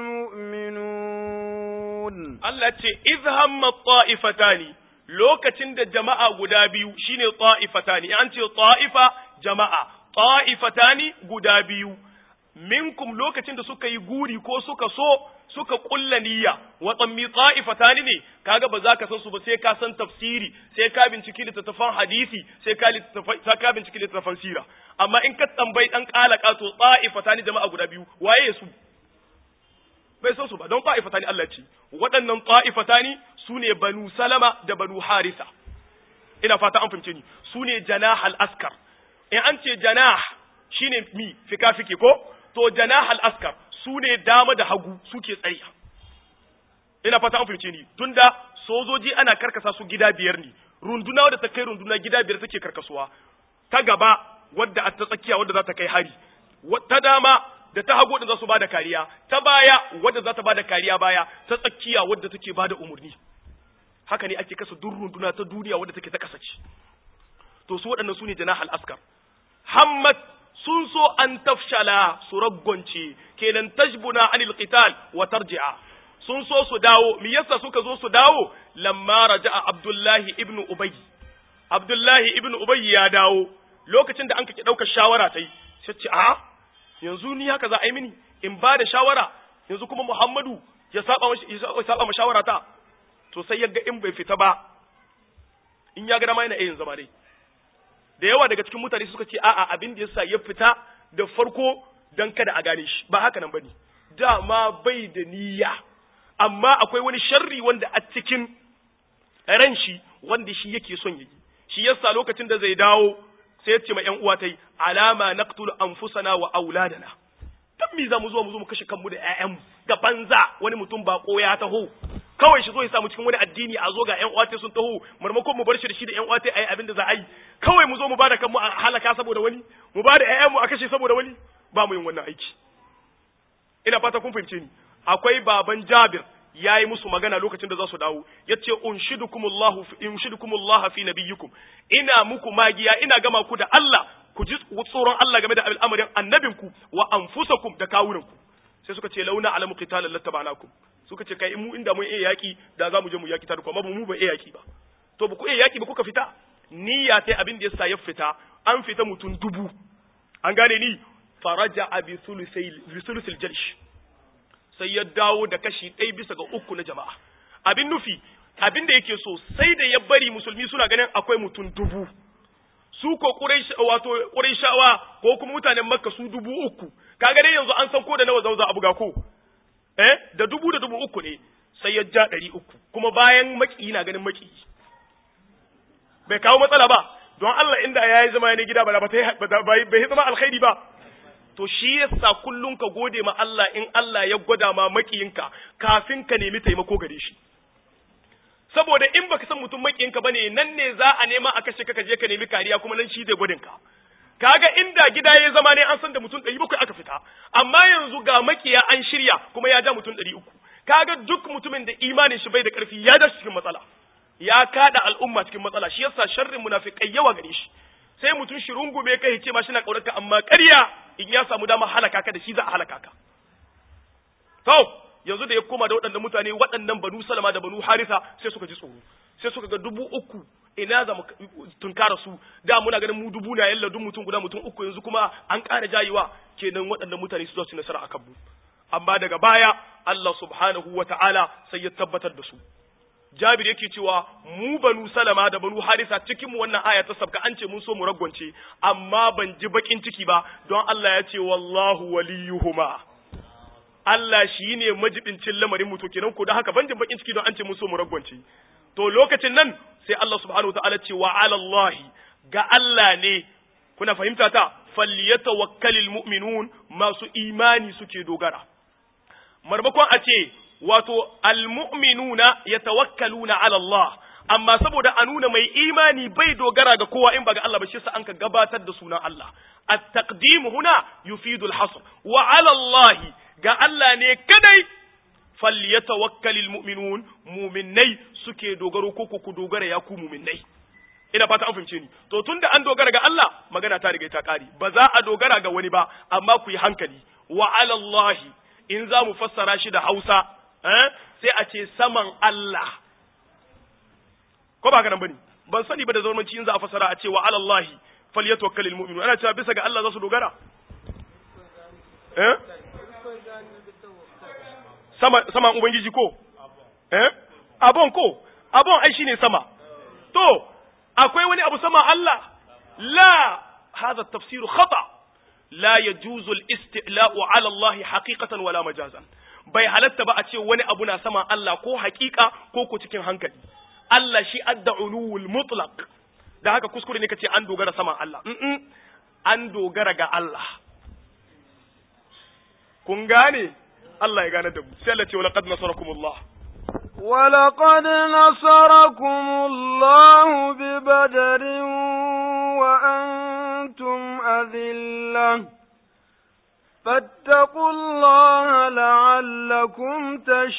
المؤمنون Allah ce iz hamma ta'ifatani lokacin da jama'a guda biyu shine ta'ifatani an ce ta'ifa jama'a ta'ifatani guda biyu minkum lokacin da suka yi guri ko suka so suka kulla niyya watsammi ta'ifatani ne kaga ba za ka san su ba sai ka san tafsiri sai ka binciki littattafan hadisi sai ka sai ka binciki littattafan sira amma in ka tambayi dan kalaka to ta'ifatani jama'a guda biyu waye su bai san su ba don ta'ifatani Allah ce waɗannan ta'ifatani su ne banu salama da banu harisa ina fata an fahimce ni su ne janah al-askar in an ce janah shine mi fika fike ko to janah al-askar su ne dama da hagu suke tsariya ina fata an fahimce ni tunda sojoji ana karkasa su gida biyar ne runduna wadda ta kai runduna gida biyar take karkasuwa ta gaba wadda a ta tsakiya wadda za ta kai hari ta dama da ta hagu da za su bada kariya ta baya wadda za ta bada kariya baya ta tsakiya wadda take bada umurni haka ne ake kasa duk runduna ta duniya wadda take ta kasace to su waɗannan su ne janahal askar hammat sun so an tafshala su raggonce kenan tajbuna anil qital wa tarji'a sun so su dawo me yasa suka zo su dawo lamma raja'a abdullahi ibn ubay abdullahi ibn ubay ya dawo lokacin da an kake daukar shawara tai sai ce a yanzu ni haka za a yi mini in ba da shawara yanzu kuma muhammadu ya saba ya saba ma shawara ta to sai yaga in bai fita ba in ya ga dama yana yin zama dai da yawa daga cikin mutane suka ce a'a abin da yasa ya fita da farko dan kada a gane shi ba haka nan bane dama bai da niyya amma akwai wani sharri wanda a cikin ran shi wanda shi yake son yi shi yasa lokacin da zai dawo sai ya ce ma ƴan uwa tai alama naqtul anfusana wa auladana dan me za mu zo mu zo mu kashe kanmu da ƴaƴanmu da banza wani mutum ba ya taho kawai shi zo ya samu cikin wani addini a zo ga ƴan uwa sun taho marmakon mu bar shi da shi da ƴan uwa ayi abin da za a yi kawai mu zo mu bada kanmu a halaka saboda wani mu bada ƴaƴanmu a kashe saboda wani ba mu yin wannan aiki ina fata kun fahimce ni akwai baban Jabir yayi musu magana lokacin da za su dawo yace unshidukumullahu unshidukumullahu fi nabiyyikum ina muku magiya ina gama ku da Allah ku ji tsoron Allah game da al'amarin annabinku wa anfusakum da kawunanku sai suka ce launa alamu qitalan lattaba'nakum suka ce kai mu inda mun iya yaki da za mu je mu yaki ta amma mu ba iya yaki ba to ba ku iya yaki ba kuka fita niyya sai abin da yasa ya fita an fita mutum dubu an gane ni faraja bi thulusil jalsh sai ya dawo da kashi ɗaya bisa ga uku na jama'a abin nufi abin da yake so sai da ya bari musulmi suna ganin akwai mutum dubu su ko wato ƙurayshawa ko kuma mutanen makka su dubu uku kaga dai yanzu an san ko da nawa zauza a buga ko eh da dubu da dubu uku ne sai ya ja ɗari uku kuma bayan maki na ganin maki bai kawo matsala ba don Allah inda ya yi zama ne gida ba bai zama alkhairi ba to shi yasa kullum ka gode ma Allah in Allah ya gwada ma makiyinka kafin ka nemi taimako gare shi saboda in baka san mutum makiyinka bane nan ne za a nema a kashe ka je ka nemi kariya kuma nan shi zai gwadin ka kaga inda gida ya zama ne an san da mutum ɗari bakwai aka fita amma yanzu ga makiya an shirya kuma ya ja mutum ɗari uku kaga duk mutumin da imanin shi bai da ƙarfi ya da cikin matsala ya kada al'umma cikin matsala shi yasa sharrin munafikai yawa gare shi sai mutum shi rungume kai ce ma shi na ƙaunarka amma ƙarya in ya samu dama halaka ka da shi za a halaka ka to yanzu da ya koma da waɗannan mutane waɗannan banu salama da banu harisa sai suka ji tsoro sai suka ga dubu uku ina za mu tunkara su da muna ganin mu dubu na yalla duk mutum guda mutum uku yanzu kuma an ƙara jayewa kenan waɗannan mutane su za su nasara akan mu amma daga baya Allah subhanahu wa ta'ala sai ya tabbatar da su Jabir yake cewa mu banu Salama da banu Harisa cikin mu wannan aya ta sabka an ce mun so mu ragwance amma ban ji bakin ciki ba don Allah ya ce wallahu waliyuhuma Allah shi ne majibincin lamarin mu to kenan ko da haka ban ji bakin ciki don an ce mun so mu ragwance to lokacin nan sai Allah subhanahu wa ta'ala ce wa ala Allah ga Allah ne kuna fahimta ta falyatawakkalul mu'minun masu imani suke dogara marmakon a ce wato almu'minuna yatawakkaluna ala Allah amma saboda a nuna mai imani bai dogara ga kowa in ba ga Allah ba shi sa an ka gabatar da sunan Allah at-taqdim huna yufidu al-hasr wa ala Allah ga Allah ne kadai falyatawakkalul mu'minun mu'minnai suke dogaro ko ku dogara ya ku mu'minnai ina fata an fahimce ni to tunda an dogara ga Allah magana ta riga ta kare ba za a dogara ga wani ba amma ku yi hankali wa ala Allah in za mu fassara shi da Hausa sai a ce saman Allah ko ba nan bane ban sani ba da zamanci in za a fassara a ce wa alallahi falyatawakkalul mu'minu ana cewa bisa ga Allah za su dogara eh sama sama ubangiji ko eh abon ko abon ai shine sama to akwai wani abu sama Allah la hada tafsiru khata la yajuzu al-istila'u 'ala Allah haqiqatan wala majazan bai halatta ba a ce wani abu na sama Allah ko haƙiƙa ko ko cikin hankali Allah shi adda ulul mutlaq da haka kuskure ne kace an dogara sama Allah mm an dogara ga Allah kun gane Allah ya gane da mu sai Allah ce laqad nasarakumullah ولقد نصركم الله ببدر وأنتم أذلة فاتقوا الله لعلكم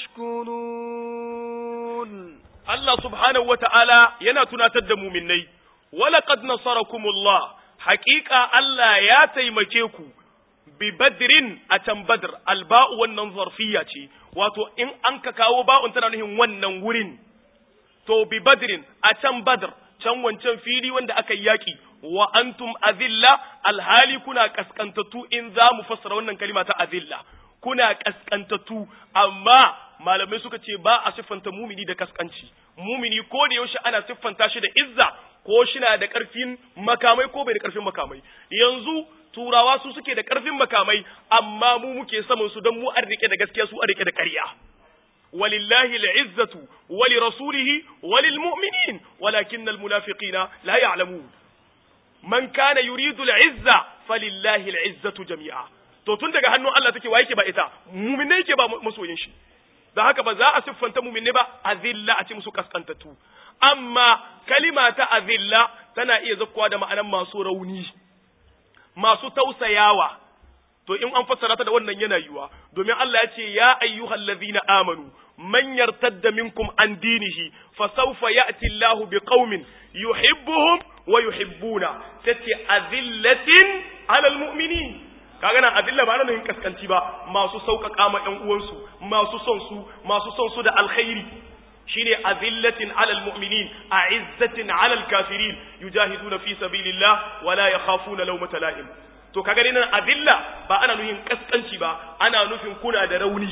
تشكرون Allah subhanahu wa ta'ala yana tunatar da muminai, walaƙad nasarakumullah, haƙiƙa Allah ya taimake ku, bi badrin a can badr, alba'u wannan zarfiya ce, wato in an ka kawo ba'un tana nuhin wannan wurin, to bi badrin a can badr, can wancan fili wanda aka yi yaƙi, wa antum azilla alhali kuna kaskantattu in za mu fassara wannan kalima ta azilla, kuna kaskantattu, amma malamai suka ce ba a siffanta mumini da kaskanci mumini ko da yaushe ana siffanta shi da izza ko shi na da ƙarfin makamai ko bai da ƙarfin makamai yanzu turawa su suke da ƙarfin makamai amma mu muke saman su don mu an rike da gaskiya su an rike da ƙarya walillahi al'izzatu wali rasulihi walil mu'minin walakin almunafiqina la ya'lamun man kana yuridu al'izza falillahi al'izzatu jami'a to tun daga hannun Allah take wa yake ba ita mu'minai yake ba masoyin shi da haka ba za a siffanta muminne ba azilla a ce musu kaskantattu amma kalima ta azilla tana iya zakkuwa da ma'anan masu rauni masu tausayawa to in an fassara ta da wannan yana yiwa domin Allah ya ce ya ayyuhal ladhina amanu man yartadda minkum an dinihi fa sawfa ya'ti Allahu biqaumin yuhibbuhum wa yuhibbuna tace azillatin alal mu'minin kaga nan adilla ba nan kaskanci ba masu sauƙaƙa ma ƴan uwansu masu son su masu son su da alkhairi shine azillatin alal mu'minin a'izzatin alal kafirin yujahiduna fi sabilillah wala yakhafuna lawmata la'im to kaga dai nan adilla ba ana nufin kaskanci ba ana nufin kuna da rauni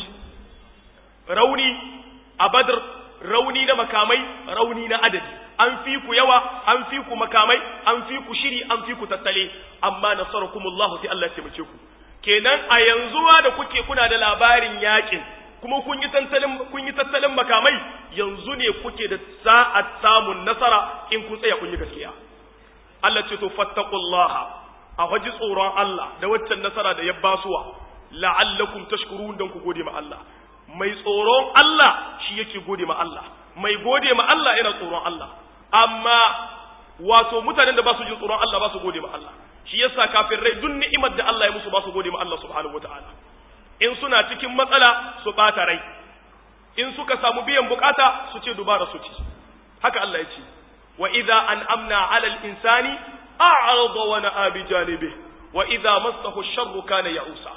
rauni a badr rauni na makamai rauni na adadi an fi ku yawa an fi ku makamai an fi ku shiri an fi ku tattale amma nasarakumullahu sai Allah ya taimake ku kenan a yanzu da kuke kuna da labarin yakin kuma kun yi tattalin kun yi tattalin makamai yanzu ne kuke da sa'at samun nasara in kun tsaya kun yi gaskiya Allah ce to fattaqullaha a waji tsoron Allah da waccan nasara da ya basuwa la'allakum tashkurun dan ku gode ma Allah mai tsoron Allah shi yake gode ma Allah mai gode ma Allah yana tsoron Allah amma wato mutanen da ba su jin tsoron Allah ba su gode ma Allah shi yasa kafirai duk ni'imar da Allah ya musu ba su gode ma Allah subhanahu wataala in suna cikin matsala su bata rai in suka samu biyan bukata su ce dubara su ci haka Allah ya ce wa idza an'amna 'ala al-insani a'rada wa na'a bi janibihi wa idza massahu ash-sharru kana ya'usa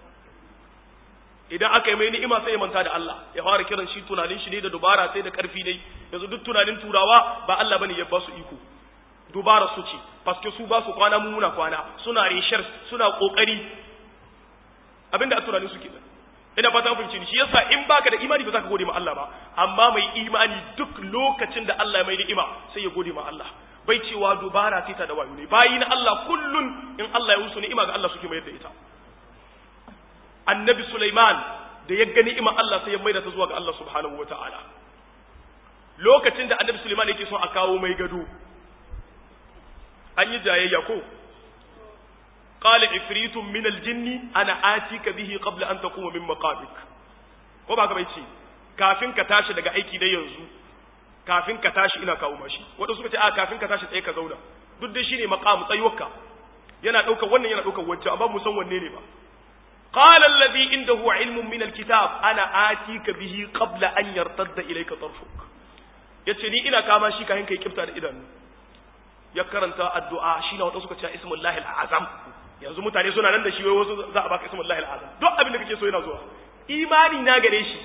idan aka yi mai ni'ima sai ya manta da Allah ya fara kiran shi tunanin shi ne da dubara sai da karfi dai yanzu duk tunanin turawa ba Allah bane ya ba su iko dubara su ce paske su ba su kwana mu muna kwana suna reshar suna kokari abinda a tunanin su kenan ina fata kun fahimci shi yasa in baka da imani ba za ka gode ma Allah ba amma mai imani duk lokacin da Allah ya mai ni'ima sai ya gode ma Allah bai cewa dubara sai ta da wayo ne bayi na Allah kullun in Allah ya musu ni'ima ga Allah suke mayar da ita annabi Sulaiman da ya gani ima Allah sai ya maida ta zuwa ga Allah subhanahu wa ta'ala lokacin da annabi Sulaiman yake son a kawo mai gado an yi jayayya ko qala ifritun min aljinni ana atika bihi qabla an taquma min maqamik ko ba ka bai ce kafin ka tashi daga aiki da yanzu kafin ka tashi ina kawo mashi wanda suka ce a kafin ka tashi tsaye ka zauna duk dai shine maqam tsayuwarka yana daukar wannan yana daukar wancan amma mu san wanne ne ba قال الذي عنده علم من الكتاب انا اتيك به قبل ان يرتد اليك طرفك yace ni ina kama shi kayan kai kifta da idanu ya karanta addu'a shi na wata suka ce ismullahi al'azam yanzu mutane suna nan da shi wai wasu za a baka ismullahi al'azam duk abin da kake so yana zuwa imani na gare shi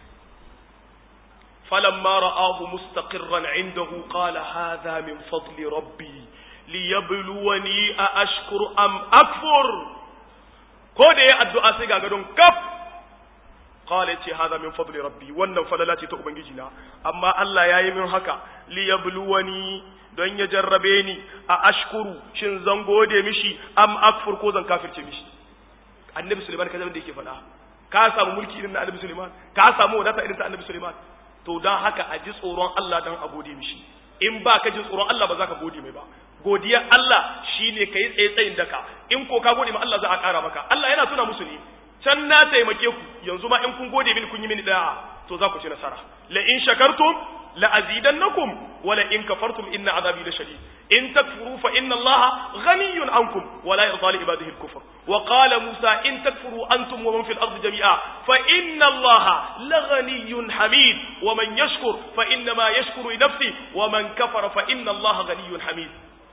falamma ra'ahu mustaqirran indahu qala hadha min fadli rabbi liyabluwani a ashkuru am akfur ko da ya addu'a sai ga gadon kaf qala ce hada min fadli rabbi wannan falala ce ta ubangiji na amma Allah yayi min haka li yabluwani don ya jarrabe ni a ashkuru shin zan gode mishi am akfur ko zan kafirce mishi annabi Sulaiman kaza da yake faɗa ka samu mulki irin na annabi Sulaiman ka samu wadata irin ta annabi Sulaiman to dan haka a ji tsoron Allah dan a gode mishi in ba ka jin tsoron Allah ba za ka gode mai ba godiyar Allah shine kai tsaye tsayin daka in ko ka gode ma Allah za a ƙara maka Allah yana tuna musu ne can na taimake ku yanzu ma in kun gode mini kun yi mini da'a to za ku ci nasara la in shakartum la azidannakum wa la in kafartum inna azabi lashadid in takfuru fa inna allaha ghaniyyun ankum wa la yarda li ibadihi al-kufr wa qala musa in takfuru antum wa man fil ardi jami'a fa inna allaha la ghaniyyun hamid wa man yashkur fa inna ma yashkuru li nafsihi wa man kafara fa inna allaha ghaniyyun hamid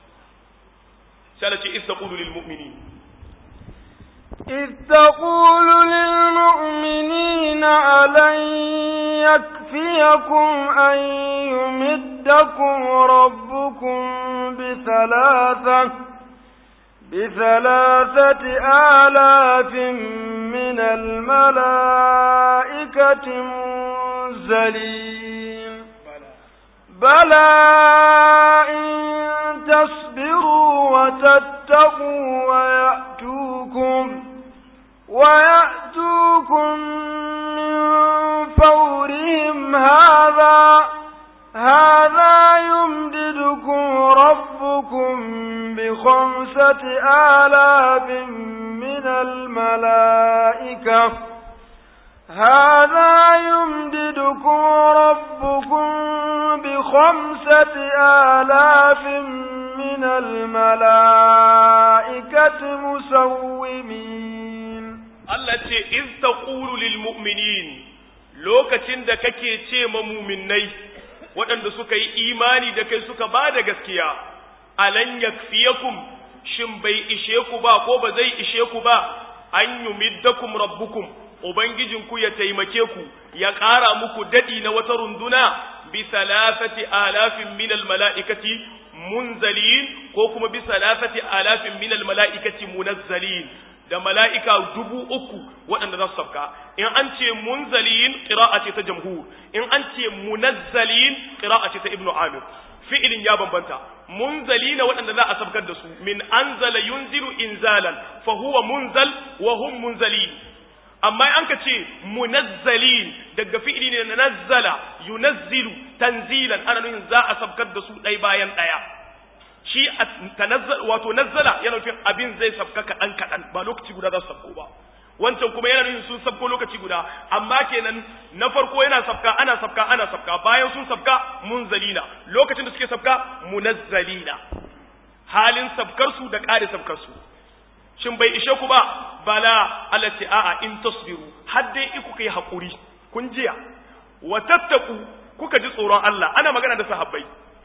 سألت إذ تقول للمؤمنين إذ تقول للمؤمنين ألن يكفيكم أن يمدكم ربكم بثلاثة بثلاثة آلاف من الملائكة منزلين بلى إن تصبروا وتتقوا ويأتوكم ويأتوكم من فورهم هذا هذا يمددكم ربكم بخمسة آلاف من الملائكة هذا يمددكم ربكم بخمسة آلاف من الملائكة مسومين التي إذ تقول للمؤمنين lokacin da kake ce ma muminai waɗanda suka yi imani da kai suka ba da gaskiya alan yakfiyakum shin bai ishe ku ba ko ba zai ishe ku ba an yumiddakum rabbukum ubangijinku ya taimake ku ya ƙara muku daɗi na wata runduna bi salasati alafin minal mala'ikati munzalin ko kuma bi salasati alafin minal mala'ikati munazzalin da mala'ika dubu uku waɗanda za su sabka in an ce munzalin ƙira'a ce ta jamhur in an ce munazzalin ƙira'a ce ta ibnu amir fi'ilin ya bambanta munzalina waɗanda za a sabkar da su min anzala yunzilu inzalan fa huwa munzal wa hum munzalin amma an ka ce munazzalin daga fi'ili ne na nazzala yunazzilu tanzilan ana nufin za a sabkar da su ɗai bayan ɗaya shi tanazzal wato nazzala yana nufin abin zai sabka kaɗan kaɗan ba lokaci guda za su sabko ba wancan kuma yana nufin sun sabko lokaci guda amma kenan na farko yana sabka ana sabka ana sabka bayan sun sabka munzalina lokacin da suke sabka munazzalina halin sabkar su da ƙare sabkar su shin bai ishe ku ba bala Allah ce a'a in tasbiru har dai iku kai hakuri kun jiya wa tattaku kuka ji tsoron Allah ana magana da sahabbai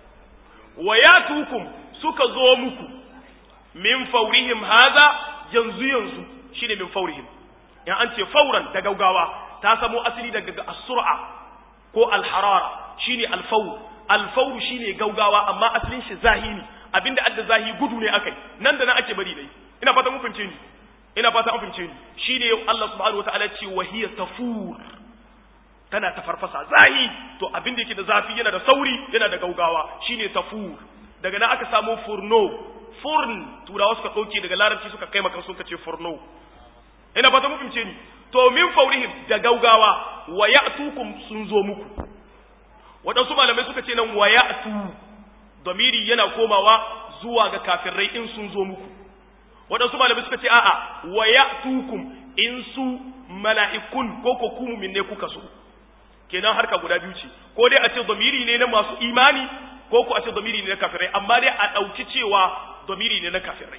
wa yatukum suka zo muku min faurihim haza yanzu yanzu shine min faurihim in an ce fauran da gaugawa ta samo asali daga as-sur'a ko al-harara shine al-fawr al-fawr shine gaugawa amma asalin shi zahiri abinda adda zahi gudu ne akai nan da nan ake bari dai ina fata mun fahimce ni ina fata mun fahimce ni shine Allah subhanahu wataala ce wa hiya tafur tana ta farfasa zahi to abin da yake da zafi yana da sauri yana da gaugawa shine tafur daga nan aka samu furno furn turawa suka dauke daga larabci suka kai maka suka ce furno ina fata mun fahimce ni to min faurihim da gaugawa wa ya'tukum sun zo muku waɗansu malamai suka ce nan wa ya'tu domiri yana komawa zuwa ga kafirai in sun zo muku waɗansu malamai suka ce a'a wa ya'tukum in su mala'ikun ko ko ku ne kuka so kenan harka guda biyu ce ko dai a ce domiri ne na masu imani ko ko a ce domiri ne na kafirai amma dai a ɗauki cewa domiri ne na kafirai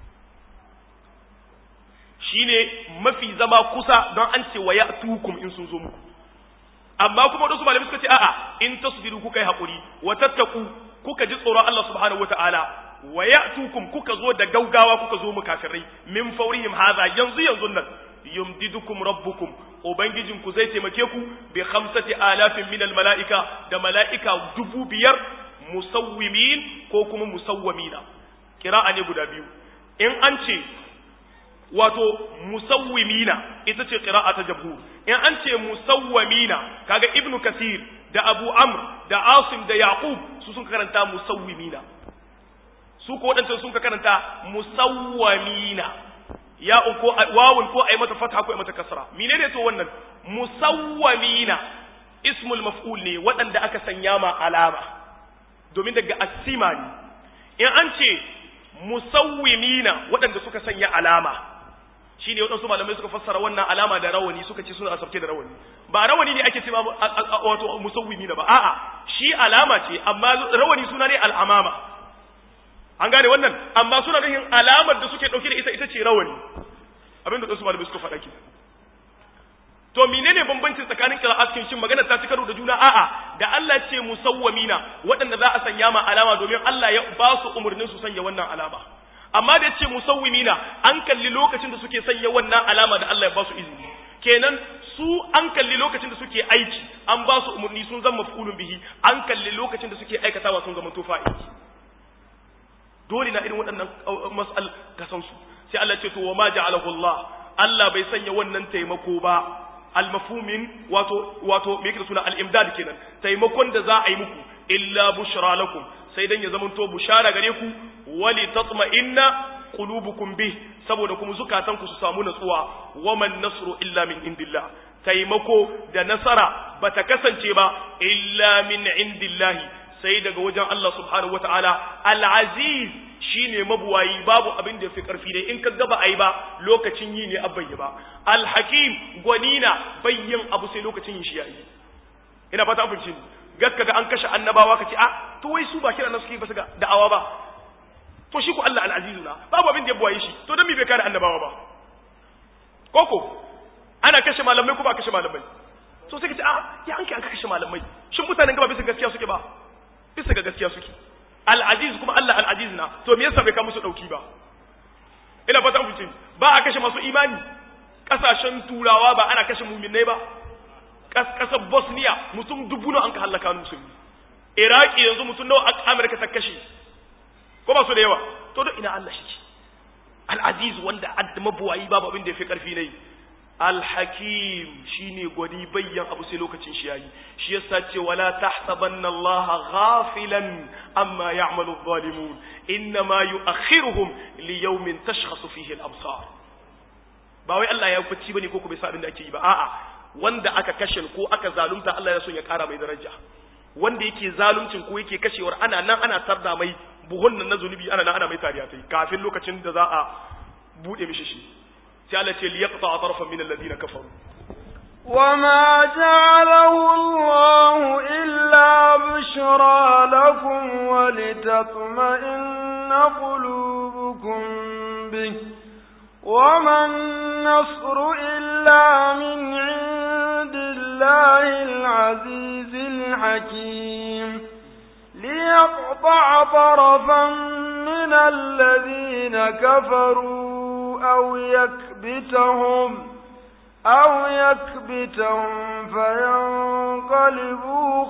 shine mafi zama kusa don an ce wa ya'tukum in sun zo muku amma kuma wadansu malamai suka ce a'a in tasbiru kuka yi hakuri wa tattaku kuka ji tsoron Allah subhanahu wataala wa ya'tukum kuka zo da gaugawa kuka zo mu kafirai min faurihim hadha yanzu yanzu nan yumdidukum rabbukum ubangijin ku zai taimake ku bi khamsati alafin min mala'ika da mala'ika dubu biyar musawwimin ko kuma musawwamina kira'a ne guda biyu in an ce wato musawwimina ita ce qira'a ta jabhur in an ce musawwamina kaga ibnu kasir da abu amr da asim da yaqub su sun karanta musawwimina su ko wadancan sun karanta musawwamina ya ko wawun ko ai mata fatha ko ai mata kasra menene to wannan musawwamina ismul maf'ul ne wadanda aka sanya ma alama domin daga asima ne in an ce musawwimina wadanda suka sanya alama shine waɗansu malamai suka fassara wannan alama da rawani suka ce suna asabke da rawani ba rawani ne ake cewa wato musawwimi ba a'a shi alama ce amma rawani suna ne al'amama an gane wannan amma suna nufin alamar da suke dauke da ita ita ce rawani abin da wasu malamai suka faɗa ki to menene bambancin tsakanin qira'atkin shin magana ta ci karo da juna a'a da Allah ce musawwamina waɗanda za a sanya ma alama domin Allah ya ba su umurnin su sanya wannan alama amma da yace musawwimina an kalli lokacin da suke sanya wannan alama da Allah ya ba su izini kenan su an kalli lokacin da suke aiki an ba su umurni sun zama maf'ulun bihi an kalli lokacin da suke aikatawa sun zama tofa aiki dole na irin waɗannan mas'al ka san su sai Allah ce to wa ma ja'alahu Allah Allah bai sanya wannan taimako ba al-mafhumin wato wato me yake suna al-imdad kenan taimakon da za a yi muku illa bushra lakum sai dan ya zamanto bushara gare ku wali tatma'inna qulubukum bih saboda kuma zukatan ku su samu natsuwa waman nasru illa min indillah taimako da nasara bata kasance ba illa min indillahi sai daga wajen Allah subhanahu wataala al-aziz shine mabuwayi babu abin da yafi karfi dai in ka gaba ayi ba lokacin yi ne abban ba al-hakim gwanina bayyin abu sai lokacin yin shi yayi ina fata an fahimci gakka ga an kashe annabawa kace a to wai su ba kira na suke ba su ga da'awa ba to shi ko Allah al-azizu na babu abin da ya buwaye shi to dan me bai kare annabawa ba koko ana kashe malamai ko ba kashe malamai so sai kace a ya an kai an kashe malamai shin mutanen gaba bisa gaskiya suke ba bisa ga gaskiya suke al-aziz kuma Allah al-aziz na to me yasa bai ka musu dauki ba ina fata ku ce ba a kashe masu imani kasashen turawa ba ana kashe muminai ba kasar bosnia mutum dubu nawa an ka halaka musulmi iraki yanzu mutum nawa amurka ta kashe ko ba su da yawa to don ina allah shi al-aziz wanda adda mabuwayi babu abin da ya fi karfi ne al-hakim shine gwani bayyan abu sai lokacin shi yayi shi yasa ce wala tahsabanna allaha ghafilan amma ya'malu adh-dhalimun inma yu'akhiruhum li yawmin tashkhasu fihi al-absar ba wai Allah ya bacci bane ko ko bai sa abin da ake yi ba a'a wanda aka kashe ko aka zalunta Allah ya so ya kara mai daraja wanda yake zaluncin ko yake kashewar ana nan ana tarda mai buhun nan na zunubi ana nan ana mai tariya tai kafin lokacin da za a bude mishi shi sai Allah ce liyaqta tarfan min alladhina kafaru وما جعله الله إلا بشرى لكم ولتطمئن قلوبكم به وما النصر إلا من عند الله العزيز الحكيم ليقطع طرفا من الذين كفروا أو يكبتهم أو يكبتهم فينقلبوا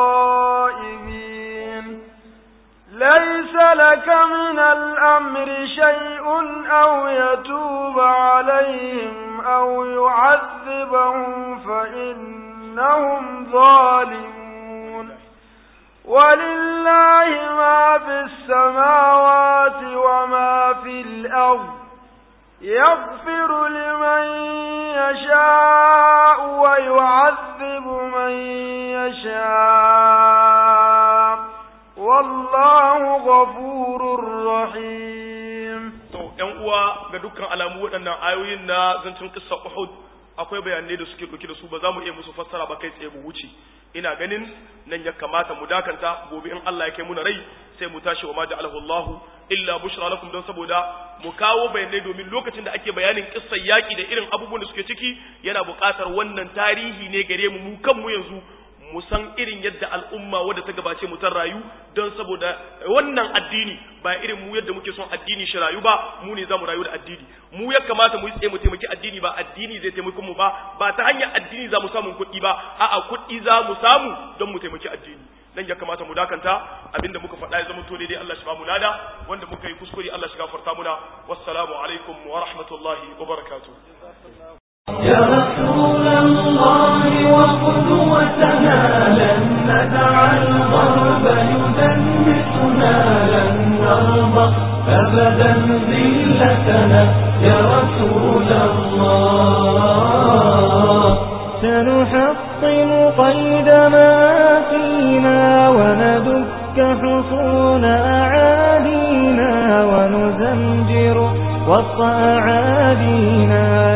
خائبين ليس لك من الأمر شيء أو يتوب عليهم أو يعذبهم فإنهم ظالمون ولله ما في السماوات وما في الأرض يغفر لمن يشاء ويعذب من يشاء والله غفور رحيم to ƴan uwa ga dukkan alamu waɗannan ayoyin na zancin kissa Uhud akwai bayanai da suke ɗauke da su ba za mu iya musu fassara ba kai tsaye mu wuce ina ganin nan ya kamata mu dakanta gobe in Allah ya kai muna rai sai mu tashi wa ma ja'alahu Allahu illa bushra lakum don saboda mu kawo bayanai domin lokacin da ake bayanin kissar yaki da irin abubuwan da suke ciki yana buƙatar wannan tarihi ne gare mu mu kanmu yanzu mu san irin yadda al'umma wadda ta gabace mu ta rayu don saboda wannan addini ba irin mu yadda muke son addini shi rayu ba mu ne za mu rayu da addini mu ya kamata mu yi tsaye mu taimaki addini ba addini zai taimaki mu ba ba ta hanyar addini za mu samu kuɗi ba a'a kuɗi za mu samu don mu taimaki addini dan ya kamata mu dakanta abinda muka faɗa ya zama to daidai Allah shi ba mu lada wanda muka yi kuskure Allah shi gafarta muna wassalamu alaikum wa rahmatullahi wa barakatuh يا رسول الله وقدوتنا لن ندع الغرب يدنسنا لن نرضى أبدا ذلتنا يا رسول الله سنحطم قيد ما فينا وندك حصون أعادينا ونزمجر وسط أعادينا